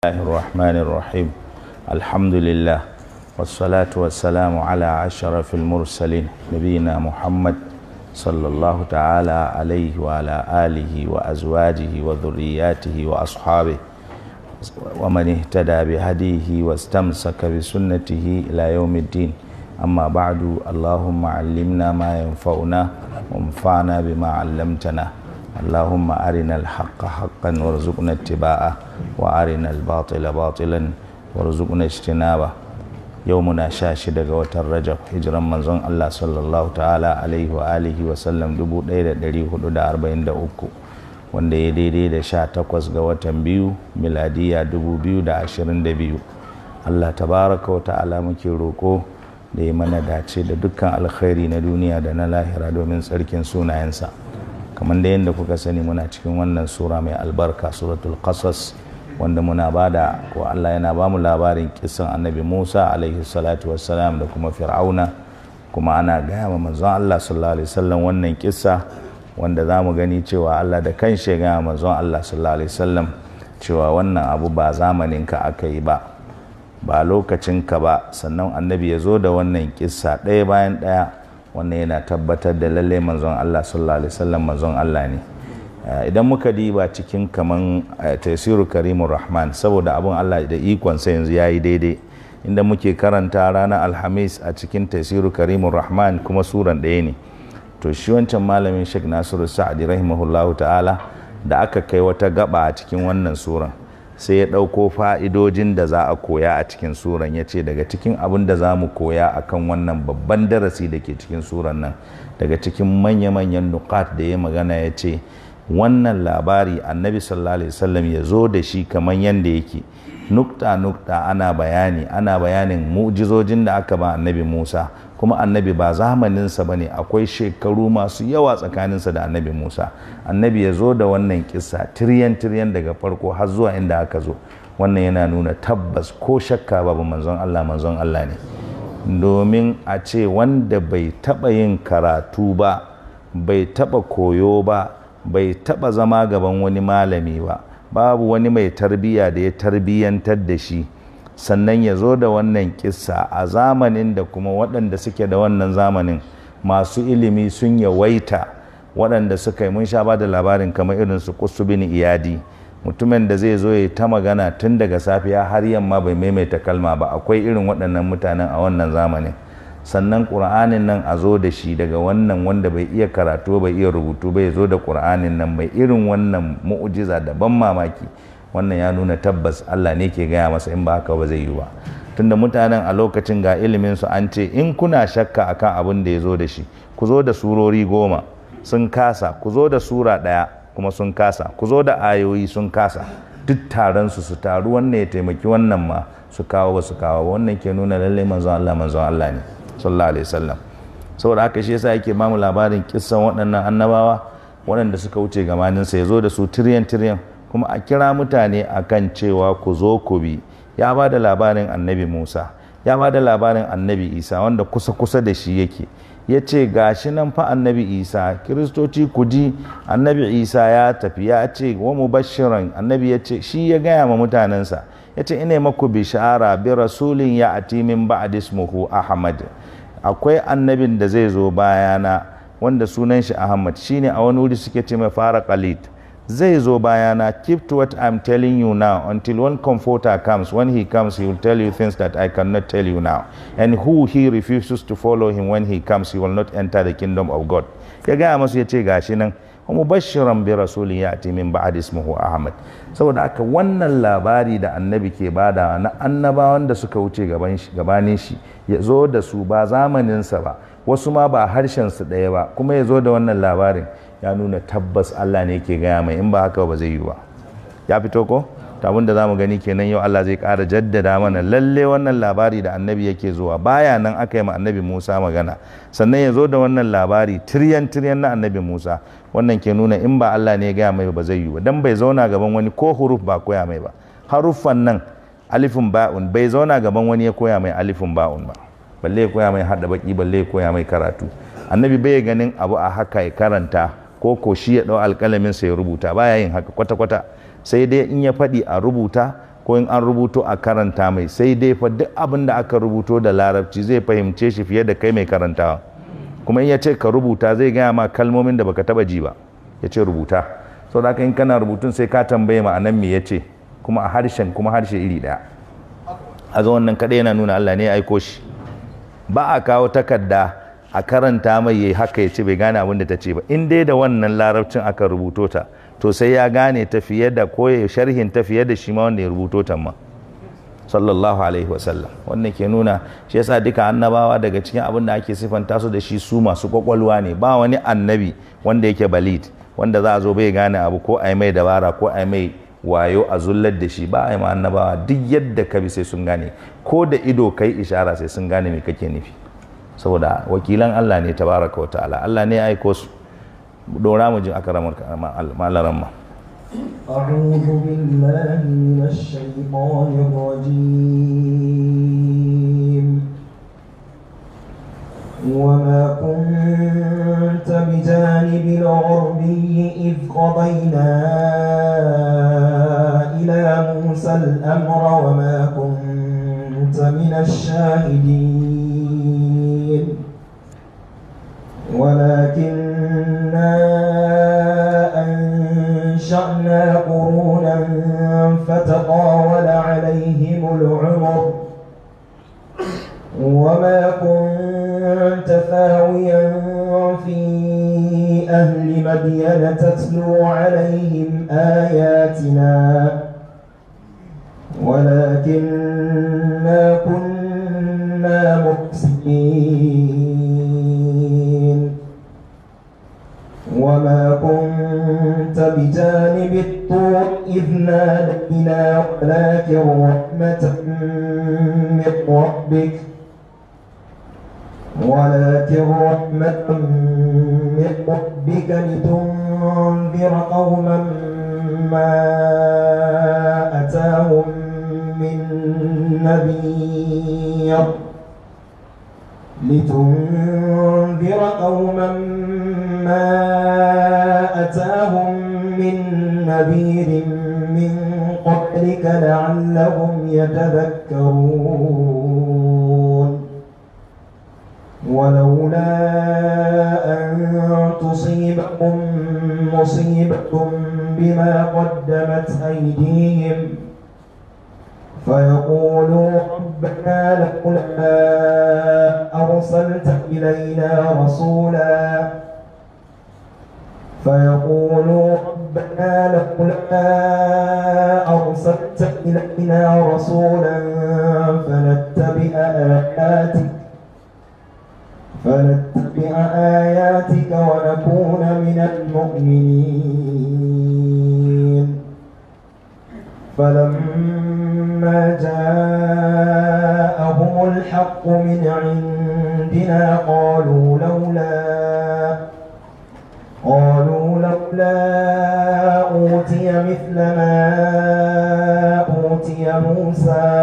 الله الرحمن الرحيم الحمد لله والصلاة والسلام على أشرف المرسلين نبينا محمد صلى الله تعالى عليه وعلى آله وأزواجه وذرياته وأصحابه ومن اهتدى بهديه واستمسك بسنته إلى يوم الدين أما بعد اللهم علمنا ما ينفعنا وانفعنا بما علمتنا اللهم أرنا الحق حقا وارزقنا اتباعه وأرنا الباطل باطلا وارزقنا اجتنابه يومنا شاشد watan Rajab hijiran manzon Allah sallallahu ta'ala alaihi wa alihi wa sallam 1443 wanda ya daidai da 18 ga watan biyu miladiya 2022 Allah tabaraka wa ta'ala muke roko da ya mana dace da dukkan alkhairi na duniya da na lahira domin tsarkin sunayensa kamar da yadda kuka sani muna cikin wannan sura mai albarka suratul qasas wanda muna bada ko Allah yana ba mu labarin kisan annabi Musa alaihi salatu wassalam da kuma fir'auna kuma ana gaya ma manzon Allah sallallahu alaihi wasallam wannan kissa wanda za mu gani cewa Allah da kan shi gaya manzon Allah sallallahu alaihi wasallam cewa wannan abu ba zamanin ka aka yi ba ba lokacin ka ba sannan annabi ya zo da wannan kissa ɗaya bayan ɗaya wannan yana tabbatar da lalle manzon Allah sallallahu alaihi wasallam manzon Allah ne idan muka diba cikin kaman tasiru karimun rahman saboda abin Allah da ikon sa yanzu yayi daidai inda muke karanta ranar alhamis a cikin tasiru karimun rahman kuma suran ɗaya ne to shi wancan malamin Sheikh Nasiru Sa'adi rahimahullahu ta'ala da aka kai wata gaba a cikin wannan suran sai ya ɗauko fa'idojin da za a koya a cikin suran ya ce daga cikin abin da za mu koya a kan wannan babban darasi da ke cikin suran nan daga cikin manya-manyan nukat da ya magana ya ce wannan labari annabi sallallahu alaihi wasallam ya zo da shi kamar yadda yake nukta nukta ana bayani ana bayanin mu'jizojin da aka ba annabi musa kuma annabi ba zamaninsa ba ne akwai shekaru masu yawa tsakaninsa da annabi musa annabi ya zo da wannan kisa tiryan tiryan daga farko har zuwa inda aka zo wannan yana nuna tabbas ko shakka babu manzon allah manzon allah ne domin a ce wanda bai taɓa yin karatu ba bai taɓa koyo ba bai taɓa zama gaban wani malami ba babu wani mai tarbiyya da ya tarbiyyantar da shi sannan ya zo da wannan kissa a zamanin da kuma waɗanda suke da wannan zamanin masu ilimi sun yawaita waɗanda suka yi mun sha ba da labarin kamar irin su bin iyadi mutumin da zai zo ya ta magana tun daga safiya har yamma bai maimaita kalma ba akwai irin waɗannan mutanen a wannan zamanin sannan ƙur'anin nan a zo da shi daga wannan wanda bai iya karatu bai iya rubutu bai zo da ƙur'anin nan mai irin wannan mu'ujiza da ban mamaki wannan ya nuna tabbas Allah ne ke gaya masa in ba haka ba zai yi ba tunda mutanen a lokacin ga ilimin su an ce in kuna shakka akan abin da ya zo da shi ku zo da surori goma sun kasa ku zo da sura ɗaya kuma sun kasa ku zo da ayoyi sun kasa duk taron su su taru wannan ya taimaki wannan ma su kawo ba su kawo wannan ke nuna lallai manzon Allah manzon Allah ne sallallahu alaihi wasallam saboda haka shi yasa yake bamu labarin kissan waɗannan annabawa waɗanda suka wuce gabaninsa ya zo da su tiryan tiryan kuma a kira mutane akan cewa ku zo ku bi ya ba da labarin annabi musa ya ba da labarin annabi isa wanda kusa kusa da shi yake ya ce gashi nan fa annabi isa kiristoci ku ji annabi isa ya tafi ya ce wa mubashiran annabi ya ce shi ya gaya ma mutanensa ya ce ina maku bishara bi rasulin ya ati min ba'd ismuhu ahmad akwai annabin da zai zo bayana wanda sunan shi ahmad shine a wani wuri suke ce mai fara khalid zai zo bayana keep to what i'm telling you now until one comforter comes when he comes he will tell you things that i cannot tell you now and who he refuses to follow him when he comes he will not enter the kingdom of god ya gaya masu ya ce gashi nan mubashiran bi rasulin ya'ti min ba'd ismuhu ahmad saboda haka wannan labari da annabi ke bada na annabawan da suka wuce gabanin shi ya zo da su ba zamaninsa ba wasu ma ba harshen su ɗaya ba kuma ya zo da wannan labarin ya nuna tabbas Allah ne ke gaya mai in ba haka ba zai yi ba ya fito ko abin da za mu gani kenan yau Allah zai ƙara jaddada mana lalle wannan labari da annabi yake zuwa baya nan aka yi ma annabi Musa magana sannan ya zo da wannan labari tiryan tiryan na annabi Musa wannan ke nuna in ba Allah ne ya gaya mai ba zai yi ba dan bai zauna gaban wani ko huruf ba koya mai ba haruffan nan alifin ba'un bai zauna gaban wani ya koya mai alifin ba'un ba balle ya koya mai hada baki balle ya koya mai karatu annabi bai ganin abu a haka ya karanta ko ko shi ya dau alƙalamin sa ya rubuta baya yin haka kwata kwata sai dai in ya faɗi a rubuta ko in an rubuto a karanta mai sai dai fa duk abin da aka rubuto da larabci zai fahimce shi fiye da kai mai karantawa kuma in ya ce ka rubuta zai gaya ma kalmomin da baka taba ji ba ya ce rubuta sau da in kana rubutun sai ka tambaye ma'anan me ya ce kuma a harshen kuma harshe iri daya a zo wannan kaɗai yana nuna Allah ne ya aiko shi ba a kawo takarda a karanta mai yayi haka ya ce bai gane abin da ta ce ba in dai da wannan larabcin aka rubuto ta to sai ya gane ta fiye da ko ya sharhin ta fiye da shi ma wanda ya rubuto ta ma sallallahu alaihi wasallam wannan ke nuna shi yasa duka annabawa daga cikin abin da ake sifanta su da shi su masu kwakwalwa ne ba wani annabi wanda yake balid wanda za a zo bai gane abu ko a yi mai dabara ko a yi mai wayo a zullar da shi ba a yi ma annabawa duk yadda ka bi sai sun gane ko da ido kai ishara sai sun gane me kake nufi saboda wakilan Allah ne tabaraka wa ta'ala Allah ne ya aiko su dora mu jin akaramar malaran ma أعوذ بالله من الشيطان الرجيم وما كنت بجانب الغربي إذ قضينا إلى موسى الأمر وما كنت من الشاهدين ولكننا أنشأنا قرونا فتطاول عليهم العمر وما كنت ثاويا في أهل مدين تتلو عليهم آياتنا ولكننا كنا مرسلين وما كنت بجانب الطور إذ نادينا ولكن رحمة من ربك ولكن رحمة من ربك لتنذر قوما ما أتاهم من نذير لتنذر قوما ما أتاهم من نذير من قبلك لعلهم يتذكرون ولولا أن تصيبهم مصيبة بما قدمت أيديهم فيقولوا ربنا لولا أرسلت إلينا رسولا فيقولوا ربنا لولا أرسلت إلينا رسولا فنتبع آياتك فنتبع آياتك ونكون من المؤمنين فلما جاءهم الحق من عندنا قالوا لولا قالوا لولا أوتي مثل ما أوتي موسى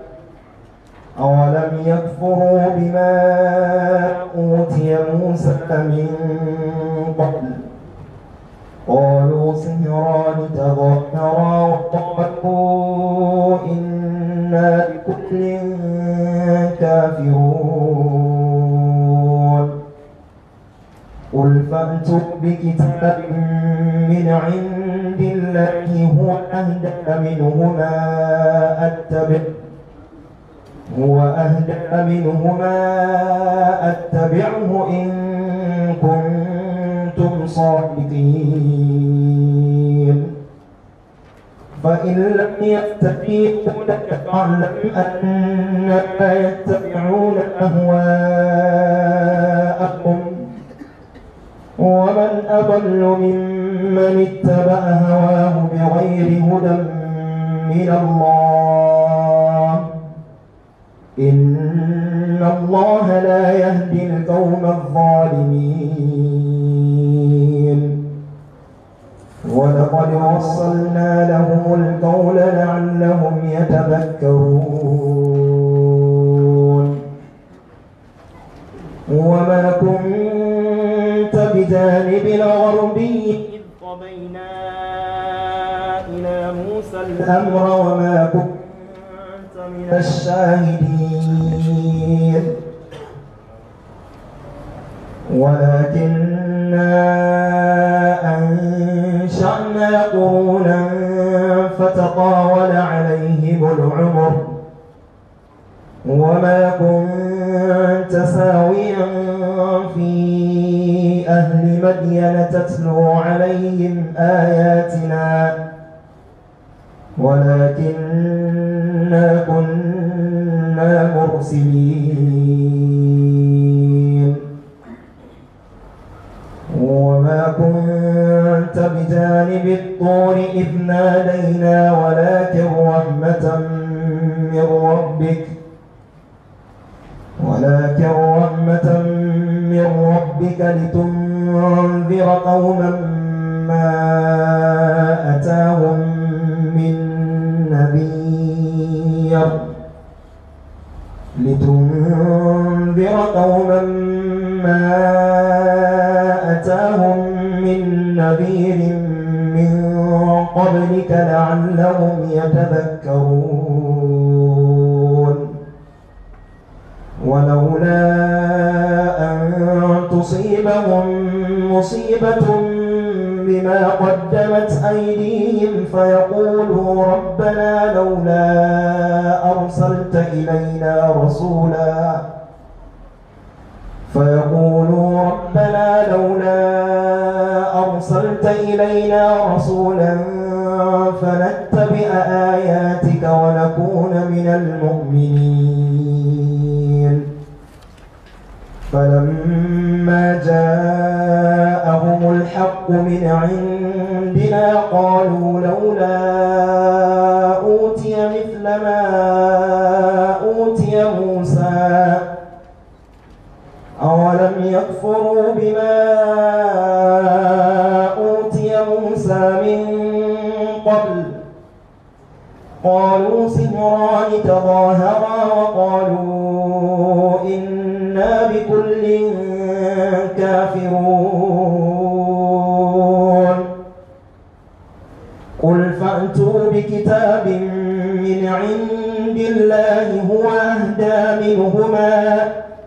أولم يكفروا بما أوتي موسى من قبل قالوا سهران تظاهرا وقالوا إنا بكل كافرون قل فأتوا بكتاب من عند الله هو أهدى منهما أتبع هو أهدى منهما أتبعه إن كنتم صادقين فإن لم يتبعوا لك فاعلم أنما يتبعون أهواءهم ومن أضل ممن اتبع هواه بغير هدى من الله إن الله لا يهدي القوم الظالمين ولقد وصلنا لهم القول لعلهم يتذكرون وما كنت بجانب الغربي إذ قضينا إلى موسى الأمر وما كنت الشاهدين ولكننا أنشأنا قرونا فتطاول عليهم العمر وما كنت ساويا في أهل مدين تتلو عليهم آياتنا ولكننا كنا مرسلين وما كنت بجانب الطور إذ نادينا ولكن رحمة من ربك ولكن رحمة من ربك لتنذر قوما ما أتاهم من نذير لتنذر قوما ما أتاهم من نذير من قبلك لعلهم يتذكرون ولولا أن تصيبهم مصيبة بما قدمت أيديهم فيقولوا ربنا لولا أرسلت إلينا رسولا فيقولوا ربنا لولا أرسلت إلينا رسولا فنتبع آياتك ونكون من المؤمنين فلما جاءهم الحق من عندنا قالوا لولا أوتي مثل ما أوتي موسى أولم يكفروا بما أوتي موسى من قبل قالوا سحران تظاهرا وقالوا إنا بكل كافرون قل فأتوا بكتاب من عند الله هو أهدى منهما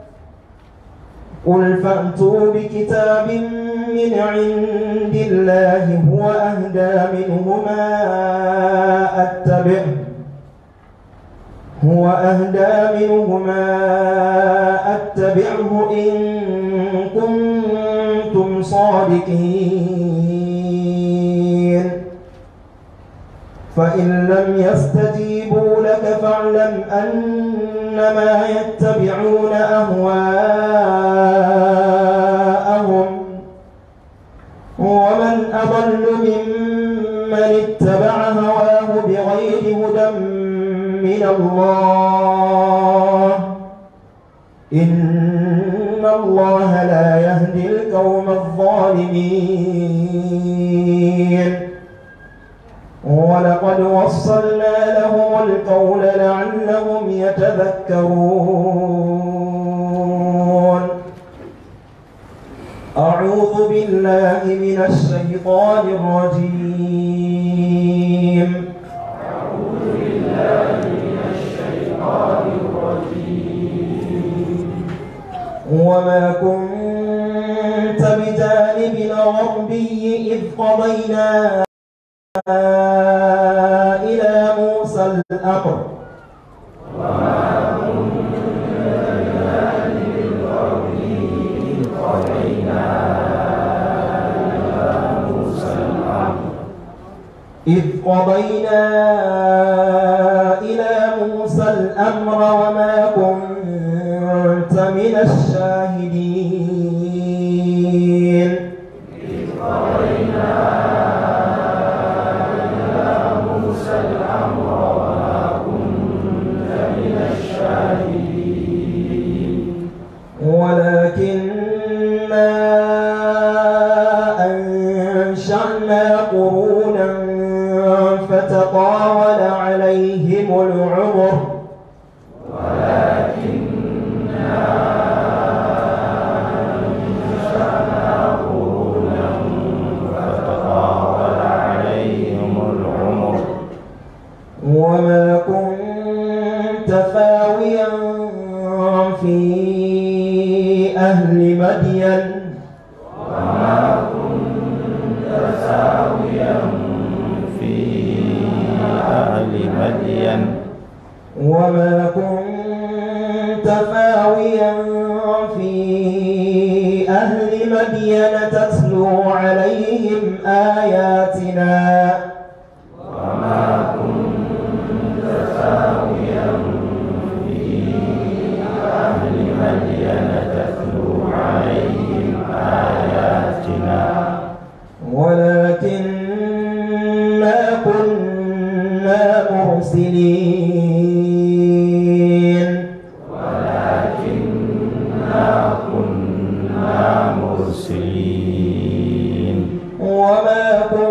قل فأتوا بكتاب من عند الله هو أهدى منهما أتبعه هو أهدى منهما أتبعه إن كنتم صادقين فإن لم يستجيبوا لك فاعلم أنما يتبعون أهواءهم ومن أضل ممن اتبع هواه بغير هدى من الله إن الله لا يهدي القوم الظالمين ولقد وصلنا لهم القول لعلهم يتذكرون أعوذ بالله من الشيطان الرجيم وما كنت بجانب الغربي إذ قضينا إلى موسى الأمر إذ قضينا إلى موسى الأمر وما كنت من الشاهدين ولكننا أنشأنا قرونا فتطاول عليهم العمر عليهم العمر وما كنت مدين وما كنت ثاويا في أهل مدين تتلو عليهم آياتنا وما كنت ساويا في أهل مدين تتلو عليهم آياتنا ولكننا كنا مرسلين ولكننا كنا مرسلين وما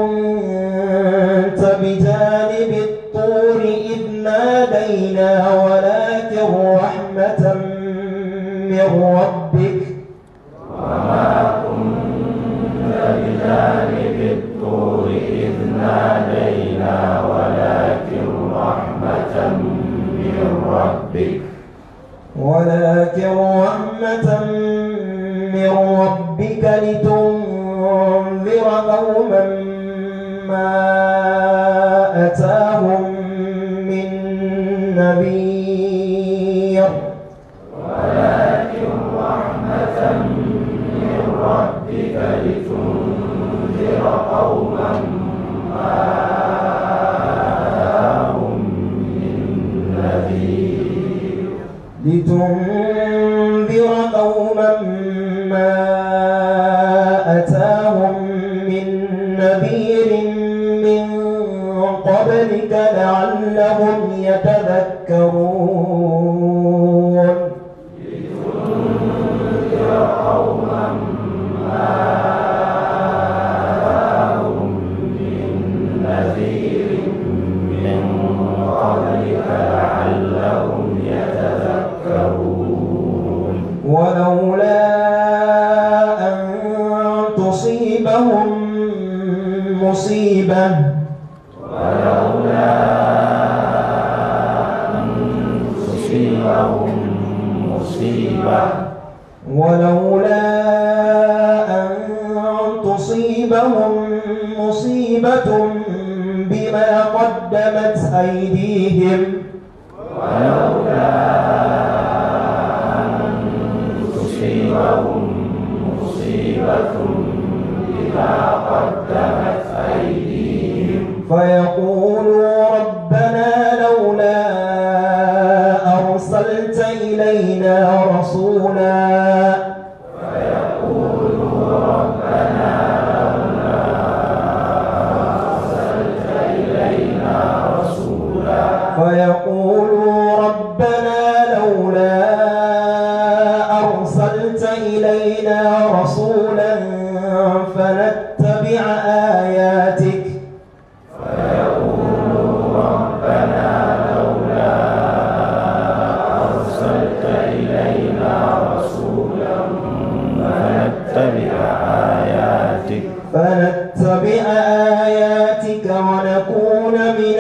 كنت بجانب الطور إذ نادينا ولكن رحمة من ربك وما كنت بجانب الطور إذ نادينا ولكن رحمة من ربك ولكن رحمة من ربك لتنذر قوما ما أتاهم من نذير ولكن رحمة من ربك لتنذر قوما ما أتاهم من نذير لتنذر قوما ما أتاهم من نذير من قبلك لعلهم يتذكرون نذير من قبلك لعلهم يتذكرون ولولا أن تصيبهم مصيبة ولولا أن تصيبهم مصيبة ولولا أن تصيبهم مصيبة بما قدمت أيديهم ولولا أن تصيبهم مصيبة بما قدمت أيديهم فيقولوا ربنا لولا أرسلت إلينا رسولا فيقولوا ربنا لولا أرسلت إلينا رسولا فنتبع آياتك أرسلت إلينا رسولا فنتبع آياتك فنتبع آياتك ونكون من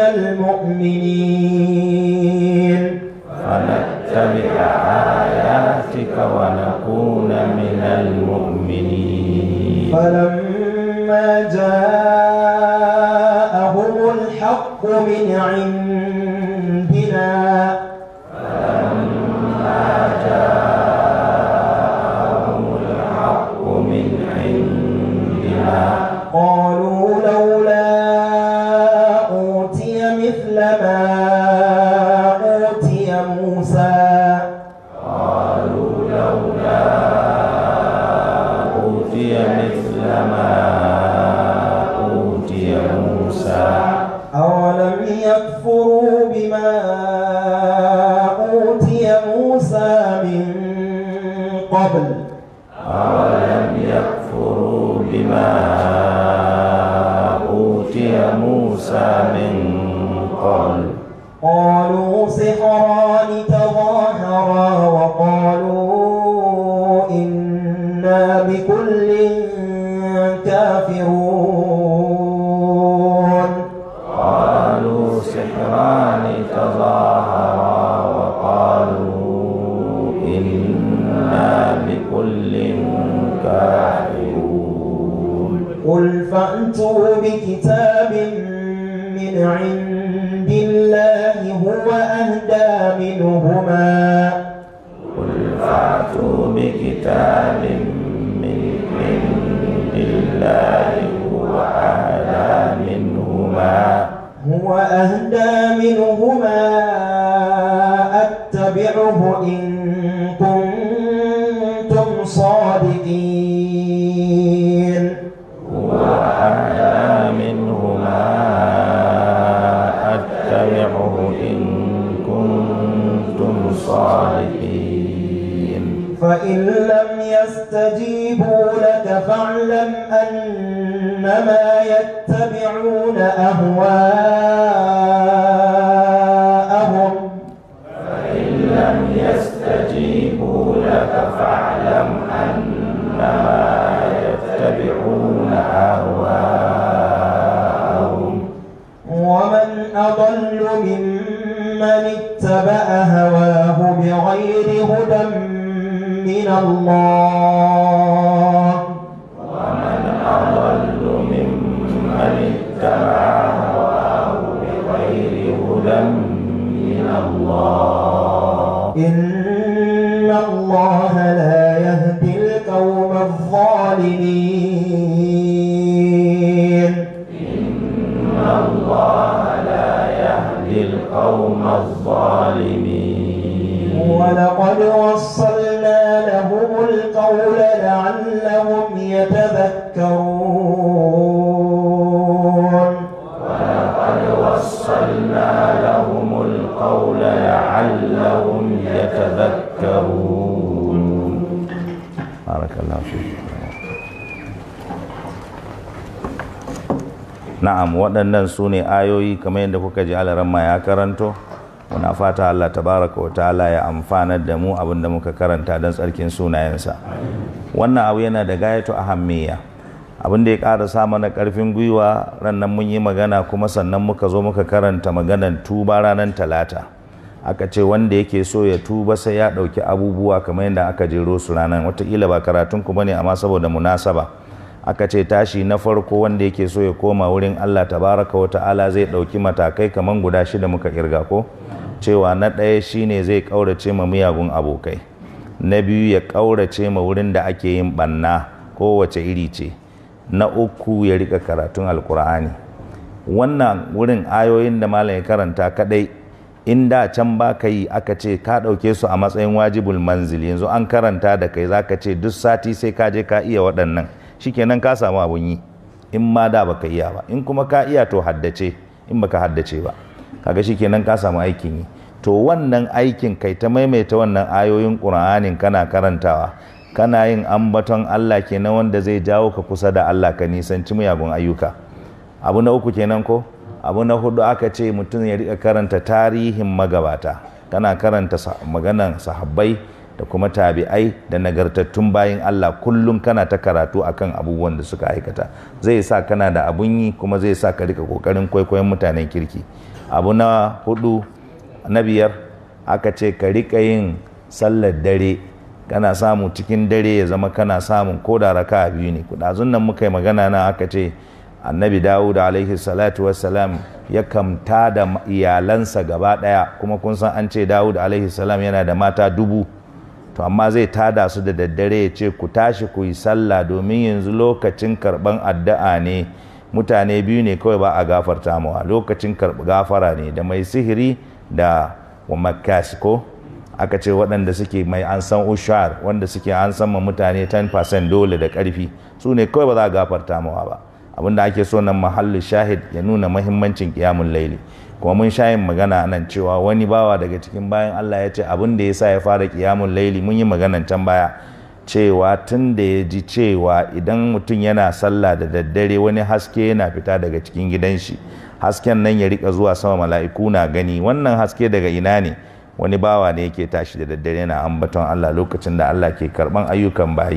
المؤمنين فنتبع آياتك ونكون من المؤمنين فلما جاءهم الحق من عندنا ومن عندنا قالوا لولا أوتي مثل ما أوتي موسى أوتي مثل ما أوتي موسى أولم يكفروا بما أوتي موسى من قبل أولم يكفروا بما أوتي موسى من قبل قالوا سحران تظاهرا وقالوا إنا بكل كافرون قالوا سحران تظاهرا وقالوا إنا بكل كافرون قل فأتوا بكتاب من عند الله أهدى منهما قل فأتوا بكتاب من عند الله هو أهدى منهما هو أهدى منهما أتبعه إن كنتم صادقين هو أهدى منهما أتبعه إن كنتم صادقين فإن لم يستجيبوا لك فاعلم أنما يتبعون أهواءهم فإن لم يستجيبوا لك فاعلم أنما يتبعون أهواءهم ومن أضل ممن اتبع هواه بغير هدى من الله ومن أضل ممن اتبع هواه بغير هدى من الله إن الله لا يهدي القوم الظالمين إن الله لا يهدي القوم الظالمين ولقد وصلنا لهم القول لعلهم يتذكرون ولقد وصلنا لهم القول لعلهم يتذكرون بارك الله فيك na'am waɗannan su ne ayoyi kamar yadda kuka ji alaramma ya karanto muna fata Allah tabaraka wa ta'ala ya amfanar da mu abin da muka karanta don tsarkin sunayensa wannan abu yana da gayatu ahammiya abin da ya ƙara sa mana ƙarfin gwiwa rannan mun yi magana kuma sannan muka zo muka karanta maganan tuba ranar talata aka ce wanda yake so ya tuba sai ya ɗauki abubuwa kamar yadda aka jero su ranar wataƙila ba karatun ku bane amma saboda munasaba aka ce tashi na farko wanda yake so ya koma wurin Allah tabaraka wa ta'ala zai ɗauki matakai kamar guda shida muka kirga ko cewa na ɗaya shine zai ƙaurace ma miyagun abokai na biyu ya ƙaurace ma wurin da ake yin ɓanna kowace iri ce na uku ya rika karatun alkur'ani wannan wurin ayoyin da malam ya karanta kadai in da can ba ka yi aka ce ka ɗauke su a matsayin wajibul manzil yanzu an karanta da kai za ka ce duk sati sai ka je ka iya waɗannan shikenan ka samu abun yi in ma da baka iya ba in kuma ka iya to haddace in baka haddace ba kaga shikenan ka samu aikin yi to wannan aikin kai ta maimaita wannan ayoyin ƙur'anin kana karantawa kana yin ambaton Allah kenan wanda zai jawo ka kusa da Allah ka nisanci miyagun ayyuka abu na uku kenan ko abu na hudu aka ce mutum ya rika karanta tarihin magabata kana karanta maganan sahabbai da kuma tabi'ai da nagartattun bayin Allah kullum kana ta karatu akan abubuwan da suka aikata zai sa kana da abun yi kuma zai sa ka rika kokarin kwaikwayon mutanen kirki abu na hudu na biyar aka ce ka rika yin sallar dare kana samu cikin dare ya zama kana samun ko da raka biyu ne kudazun nan muka yi magana na aka ce annabi dawud alaihi salatu wassalam ya kamta da iyalansa gaba daya kuma kun san an ce dawud alaihi salam yana da mata dubu to amma zai tada su da daddare ya ce ku tashi ku yi sallah domin yanzu lokacin karban addu'a ne mutane biyu ne kawai ba a gafarta mawa lokacin gafara ne da mai sihiri da wa makas ko aka ce waɗanda suke mai an san ushar wanda suke an san ma mutane 10% dole da ƙarfi su ne kawai ba za a gafarta mawa ba abinda ake so nan mahallin shahid ya nuna mahimmancin kiyamun laili kuma mun sha yin magana nan cewa wani bawa daga cikin bayan Allah ya ce abin da ya sa ya fara kiyamun laili mun yi maganan can baya cewa tun da ya ji cewa idan mutum yana sallah da daddare wani haske yana fita daga cikin gidan shi hasken nan ya rika zuwa sama mala'iku na gani wannan haske daga ina ne wani bawa ne yake tashi da daddare yana ambaton Allah lokacin da Allah ke karban ayyukan bayi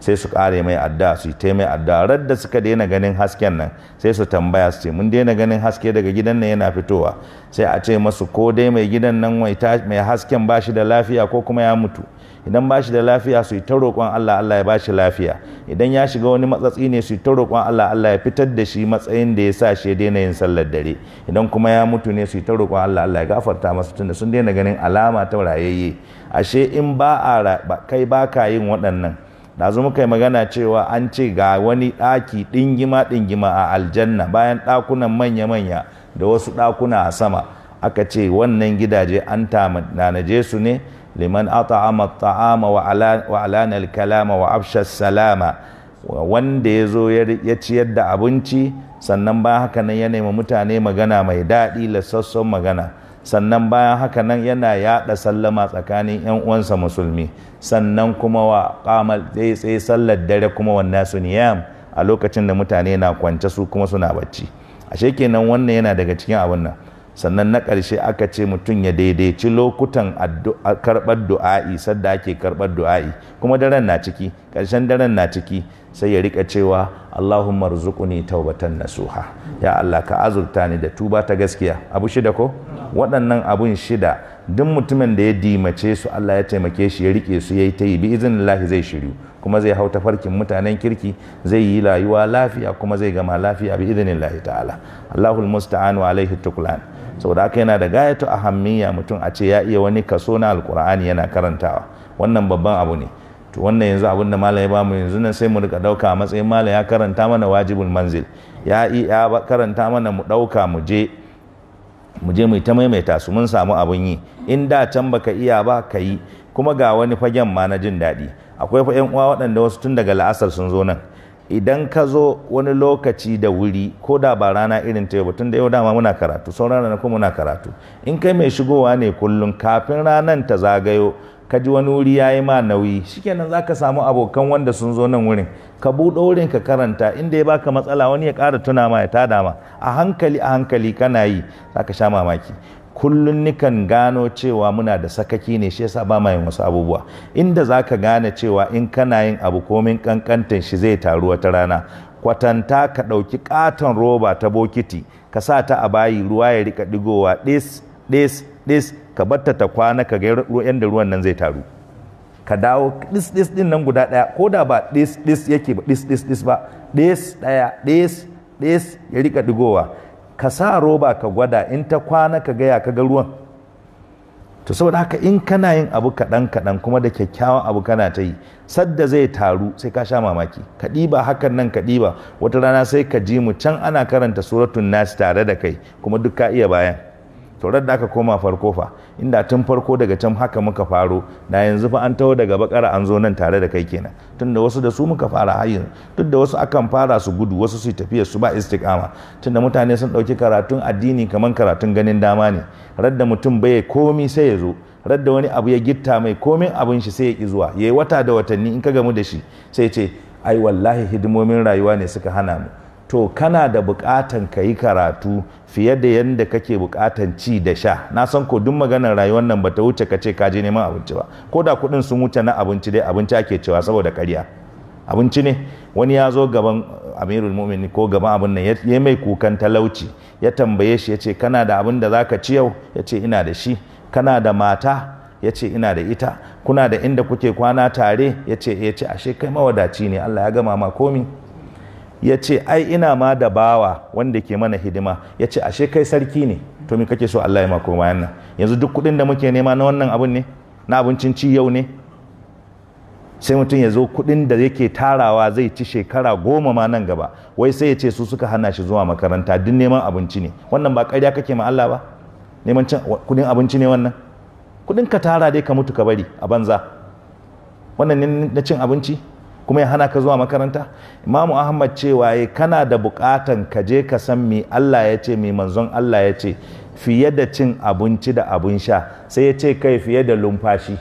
sai su kare mai adda su yi mai adda radda suka daina ganin hasken nan sai su tambaya su ce mun daina ganin haske daga gidan nan yana fitowa sai a ce masu ko dai mai gidan nan mai hasken ba shi da lafiya ko kuma ya mutu idan ba shi da lafiya su yi ta roƙon Allah Allah ya ba shi lafiya idan ya shiga wani matsatsi ne su yi ta roƙon Allah Allah ya fitar da shi matsayin da ya sa shi ya daina yin sallar dare idan kuma ya mutu ne su yi ta roƙon Allah Allah ya gafarta masa tunda sun daina ganin alama ta rayayye ashe in ba a kai ba ka yin waɗannan da zo muka yi magana cewa an ce ga wani ɗaki ɗingima ɗingima a aljanna bayan ɗakunan manya-manya da wasu ɗakuna a sama aka ce wannan gidaje an tanaje su ne liman at'ama at'ama wa alana al-kalama wa afsha salama wanda ya zo ya ciyar da abinci sannan bayan haka nan ya nemi mutane magana mai daɗi lassasson magana sannan bayan haka nan yana yaɗa sallama tsakanin 'yan uwansa musulmi sannan kuma wa qamal zai tsaye sallar dare kuma wannan su niyam a lokacin da mutane na kwance su kuma suna bacci ashe kenan wannan yana daga cikin abin nan sannan na ƙarshe aka ce mutum ya daidaici lokutan karɓar du'a'i sadda ake karɓar du'a'i kuma daren na ciki ƙarshen daren na ciki sai ya rika cewa Allahumma rzuquni taubatan nasuha ya Allah ka azurta ni da tuba ta gaskiya abu shida ko waɗannan abun shida duk mutumin da ya dimace su Allah ya taimake shi ya rike su yayi ta yi bi iznillahi zai shiryu kuma zai hau tafarkin mutanen kirki zai yi rayuwa lafiya kuma zai gama lafiya bi idnillahi ta'ala Allahul musta'an wa alaihi tuklan saboda haka yana da gayatu ahammiya mutum a ce ya iya wani kaso na alkur'ani yana karantawa wannan babban abu ne to wannan yanzu abin da malam ya ba mu yanzu nan sai mu rika dauka a matsayin malam ya karanta mana wajibul manzil ya ya karanta mana mu dauka mu je mu je mu ta maimaita su mun samu abin yi in da can baka iya ba ka yi kuma ga wani fagen ma na jin daɗi akwai fa 'yan uwa waɗanda wasu tun daga la'asar sun zo nan idan ka zo wani lokaci da wuri ko da ba rana irin ta yau tun da yau dama muna karatu sauran rana kuma muna karatu in kai mai shigowa ne kullum kafin ranar ta zagayo ka ji wani wuri ya yi ma nauyi shikenan za ka samu abokan wanda sun zo nan wurin ka buɗe wurin ka karanta inda ya baka matsala wani ya ƙara tuna ma ya tada ma a hankali a hankali kana yi za ka sha mamaki kullum nikan gano cewa muna da sakaki ne shi yasa ba ma yin wasu abubuwa inda za ka gane cewa in kana yin abu komin kankantan shi zai taru wata rana kwatanta ka ɗauki ƙaton roba ta bokiti ka sa ta a bayi ruwa ya rika digowa ɗis ɗis ɗis ka batta ta kwana ka ga yadda ruwan nan zai taru ka dawo ɗis ɗis ɗin nan guda ɗaya ko da ba ɗis ɗis yake ba ɗis ɗis ɗis ba ɗis ɗaya ɗis ɗis ya rika digowa ka sa roba ka gwada in ta kwana ka gaya ka ga ruwan to saboda haka in kana yin abu kaɗan kaɗan kuma da kyakkyawan abu kana ta yi sadda zai taru sai ka sha mamaki ka ɗiba hakan nan ka ɗiba wata rana sai ka ji mu can ana karanta suratun nasi tare da kai kuma duk ka iya bayan to da aka koma farko fa inda tun farko daga can haka muka faro da yanzu fa an taho daga bakara an zo nan tare da kai kenan tunda wasu da su muka fara hayin duk da wasu akan fara su gudu wasu su tafiya su ba istiqama tunda mutane sun dauki karatun addini kaman karatun ganin dama ne radda mutum bai komi sai ya zo radda wani abu ya gitta mai komin abin shi sai ya ki zuwa yayi wata da watanni in ka gamu da shi sai ce ai wallahi hidimomin rayuwa ne suka hana mu to kana da bukatan ka yi karatu fiye da yadda kake bukatan ci da sha na san ko duk maganar rayuwar nan bata wuce ka ce ka je neman abinci ba ko da kuɗin sun wuce na abinci dai abinci ake cewa saboda ƙarya abinci ne wani ya zo gaban amirul mu'mini ko gaban abin nan ya mai kukan talauci ya tambaye shi ya ce kana da abin da zaka ci yau ya ce ina da shi kana da mata ya ce ina da ita kuna da inda kuke kwana tare ya ce ya ce ashe kai mawadaci ne Allah ya gama ma komi ya ce ai ina ma da bawa wanda ke mana hidima ya ce ashe kai sarki ne to me kake so Allah ya mako bayan nan yanzu duk kuɗin da muke nema na wannan abun ne na abincin ci yau ne sai mutum ya zo kuɗin da yake tarawa zai ci shekara goma ma nan gaba wai sai ya ce su suka hana shi zuwa makaranta duk neman abinci ne wannan ba ƙarya kake ma Allah ba neman cin kuɗin abinci ne wannan kuɗin ka tara dai ka mutu ka bari a banza wannan ne na cin abinci kuma ya hana ka zuwa makaranta imamu ahmad cewa ya kana da bukatan ka je ka san me allah ya ce me manzon allah ya ce fiye da cin abinci da abin sha sai ya ce kai fiye da lumfashi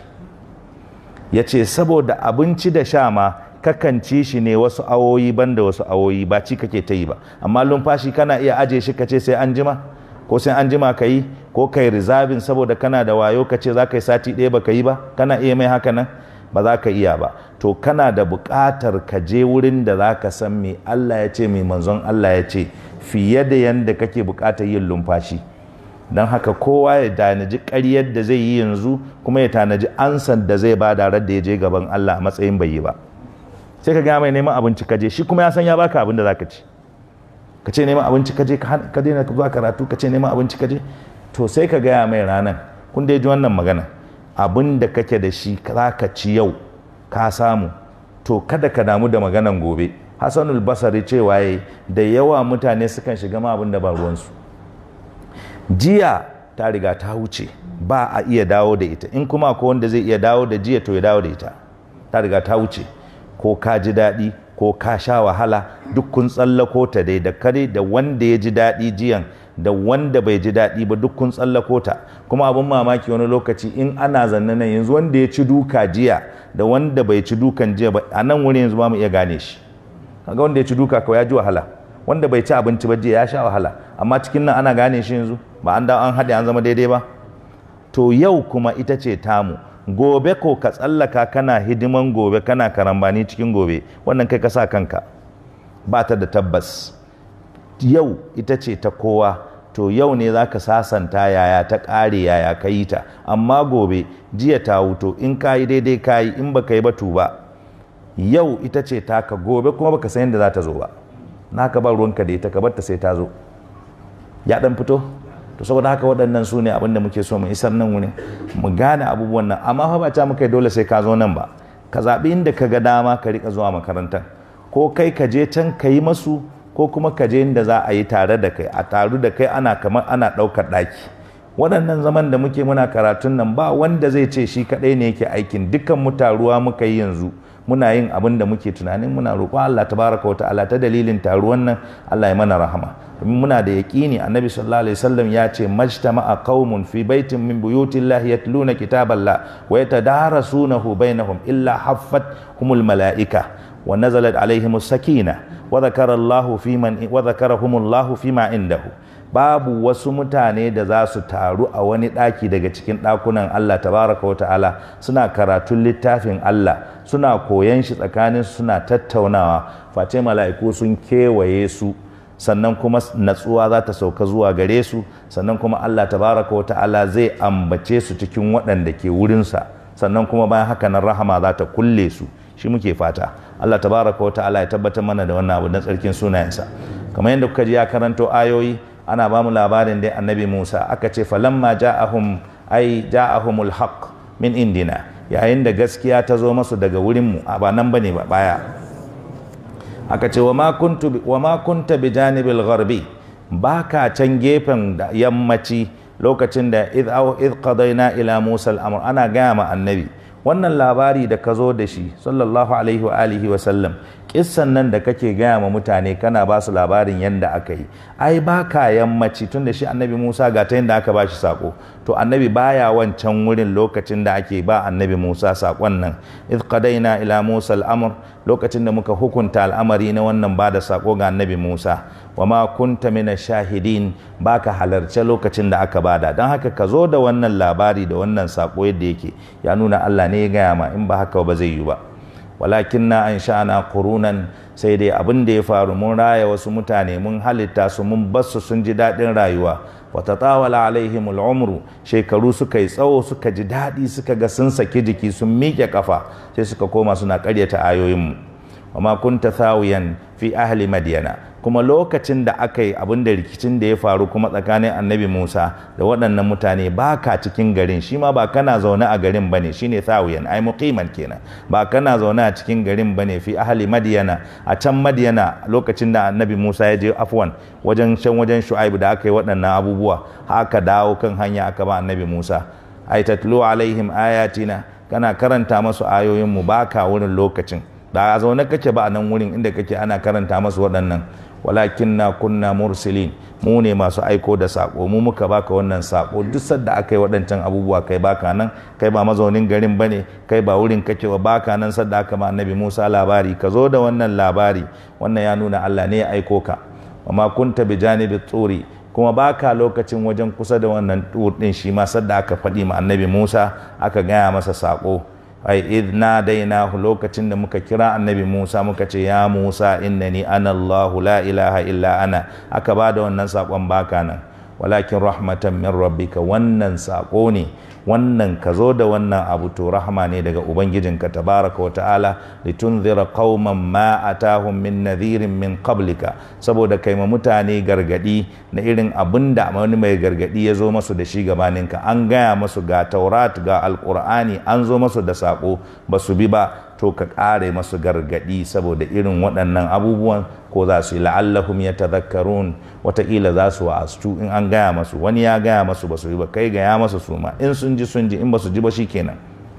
ya ce saboda abinci da sha ma kakan ci shi ne wasu awoyi banda wasu awoyi ba ci kake ta yi ba amma lumfashi kana iya aje shi ka ce sai an jima ko sai an jima ka yi ko kai rizabin saboda kana da wayo ka ce za ka yi sati ɗaya ba ka yi ba kana iya mai haka nan ba za ka iya ba to kana da buƙatar ka je wurin da za ka san me Allah ya ce mai manzon Allah ya ce fiye da yadda kake buƙatar yin lumfashi don haka kowa ya tanaji ƙaryar da zai yi yanzu kuma ya tanaji ansan da zai ba da da ya je gaban Allah a matsayin bai yi ba sai ka gaya mai neman abinci ka je shi kuma ya san ya baka abin da za ka ci ka ce neman abinci ka je ka daina zuwa karatu ka ce neman abinci ka je to sai ka gaya mai ranar kun dai ji wannan magana abin da kake da shi za ka ci yau ka samu to kada ka damu da maganan gobe hassanul basari cewa ya da yawa mutane sukan shiga ma abin da ba ruwansu jiya ta riga ta wuce ba a iya dawo da ita in kuma ko wanda zai iya dawo da jiya to ya dawo da ita ta riga ta wuce ko ka ji daɗi ko ka sha wahala duk kun tsallako ta dai da kare da wanda ya ji daɗi jiyan da wanda bai ji daɗi ba duk kun tsallako ta kuma abin mamaki wani lokaci in ana zanne nan yanzu wanda ya ci duka jiya da wanda bai ci dukan jiya ba a nan wuri yanzu ba mu iya gane shi kaga wanda ya ci duka kawai ya ji wahala wanda bai ci abinci ba jiya ya sha wahala amma cikin nan ana gane shi yanzu ba an dawo an haɗe an zama daidai ba to yau kuma ita ce tamu gobe ko ka tsallaka kana hidiman gobe kana karambani cikin gobe wannan kai ka sa kanka ba ta da tabbas yau ita ce ta kowa to yau ne za ka sasanta yaya ta ƙare yaya ka yi ta amma gobe jiya ta wuto in ka yi daidai ka yi in baka yi batu ba yau ita ce taka gobe kuma baka san yadda za ta zo ba naka ba ruwanka da ita ka bar ta sai ta zo ya dan fito to saboda haka waɗannan su ne abinda muke so mu isar nan wuni mu gane abubuwan nan amma fa ba ta muka dole sai ka zo nan ba ka zaɓi inda ka ga dama ka rika zuwa makarantar ko kai ka je can ka yi masu ko kuma ka je inda za a yi tare da kai a taru da kai ana kamar ana ɗaukar ɗaki waɗannan zaman da muke muna karatun nan ba wanda zai ce shi kaɗai ne yake aikin dukkan mu taruwa muka yi yanzu muna yin abin da muke tunanin muna roƙo Allah tabaraka wa ta'ala ta dalilin taruwan nan Allah ya mana rahama domin muna da yaƙini annabi sallallahu alaihi wasallam ya ce majtama'a qaumun fi baitin min buyutillahi yatluna kitaballah wa yatadarasunahu bainahum illa haffat humul malaika wa nazalat alaihimus sakina wa dhakara Allahu fi man wa dhakarahumullahu fi ma indahu babu wasu mutane da za su taru a wani ɗaki daga cikin ɗakunan Allah tabaraka wa ta'ala suna karatun littafin Allah suna koyan shi tsakanin suna tattaunawa face mala'iku sun kewaye su sannan kuma natsuwa za ta sauka zuwa gare su sannan kuma Allah tabaraka wa ta'ala zai ambace su cikin waɗanda ke wurinsa sannan kuma bayan haka nan rahama za ta kulle su shi muke fata Allah tabaraka wa ta'ala ya tabbatar mana da wannan abu na tsarkin sunayensa kamar yadda kuka ji ya karanto ayoyi ana ba mu labarin dai annabi Musa aka ce falamma ja'ahum ai ja'ahumul haqq min indina yayin da gaskiya ta zo masu daga wurin mu a ba nan bane ba baya aka ce wa ma kuntu wa ma kunta bi janibil gharbi baka can gefen da yammaci lokacin da id aw id qadaina ila Musa al-amr ana gaya ma annabi wannan labari da ka zo da shi sallallahu alaihi wa alihi wa sallam kissan nan da kake gaya ma mutane kana ba su labarin yadda aka yi ai ba ka yammaci tun da shi annabi musa ga ta yadda aka ba shi sako to annabi baya wancan wurin lokacin da ake ba annabi musa sakon nan idh qadaina ila musa al'amr lokacin da muka hukunta al'amari na wannan ba da sako ga annabi musa wa ma kunta mina shahidin baka halarce lokacin da aka bada don haka ka zo da wannan labari da wannan sako yadda yake ya nuna allah ne ya gaya ma in ba haka ba zai yi ba walakin na an sha'ana kurunan sai dai abin da ya faru mun raya wasu mutane mun halitta su mun basu sun ji daɗin rayuwa wata tawala alaihimul umru shekaru suka yi tsawo suka ji daɗi suka ga sun saki jiki sun miƙe kafa sai suka koma suna ƙaryata ayoyinmu wama kunta thawiyan fi ahli madyana kuma lokacin da aka yi abin da rikicin da ya faru kuma tsakanin annabi Musa da waɗannan mutane ba ka cikin garin shi ma ba kana zaune a garin bane shine thawiyan ai muqiman kenan ba kana zaune a cikin garin bane fi ahli madyana a can madyana lokacin da annabi Musa ya je afwan wajen can wajen Shu'aibu da aka yi waɗannan abubuwa haka dawo kan hanya aka ba annabi Musa ai tatlu alaihim ayatina kana karanta masu ayoyin mu baka wurin lokacin da a zaune kake ba a nan wurin inda kake ana karanta masu waɗannan walakin na kunna mursilin mu ne masu aiko da sako mu muka baka wannan sako duk sadda aka yi waɗancan abubuwa kai baka nan kai ba mazaunin garin bane kai ba wurin kake ba baka nan sadda aka ma annabi Musa labari ka zo da wannan labari wannan ya nuna Allah ne ya aiko ka wa ma kunta bi janibi tsuri kuma baka lokacin wajen kusa da wannan tur din shi ma sadda aka faɗi ma annabi Musa aka gaya masa sako ai idh nadainahu lokacin da muka kira annabi Musa muka ce ya Musa innani ana Allahu la ilaha illa ana aka bada wannan sakon baka nan walakin rahmatan min rabbika wannan sako ne wannan ka zo da wannan abu to rahma ne daga ubangijinka tabaraka wa ta'ala litunzira qauman ma atahum min nadhirin min qablika saboda kai ma mutane gargadi na irin abin da wani mai gargadi ya zo masu da shi gabaninka an gaya masu ga taurat ga alqur'ani an zo masu da sako ba su bi ba to ka ƙare masu gargadi saboda irin waɗannan abubuwan ko za su yi la'allahum ya tazakkarun wataƙila za su wa'astu in an gaya masu wani ya gaya masu ba su yi ba kai gaya masu su ma in sun ji sun ji in ba su ji ba shi kenan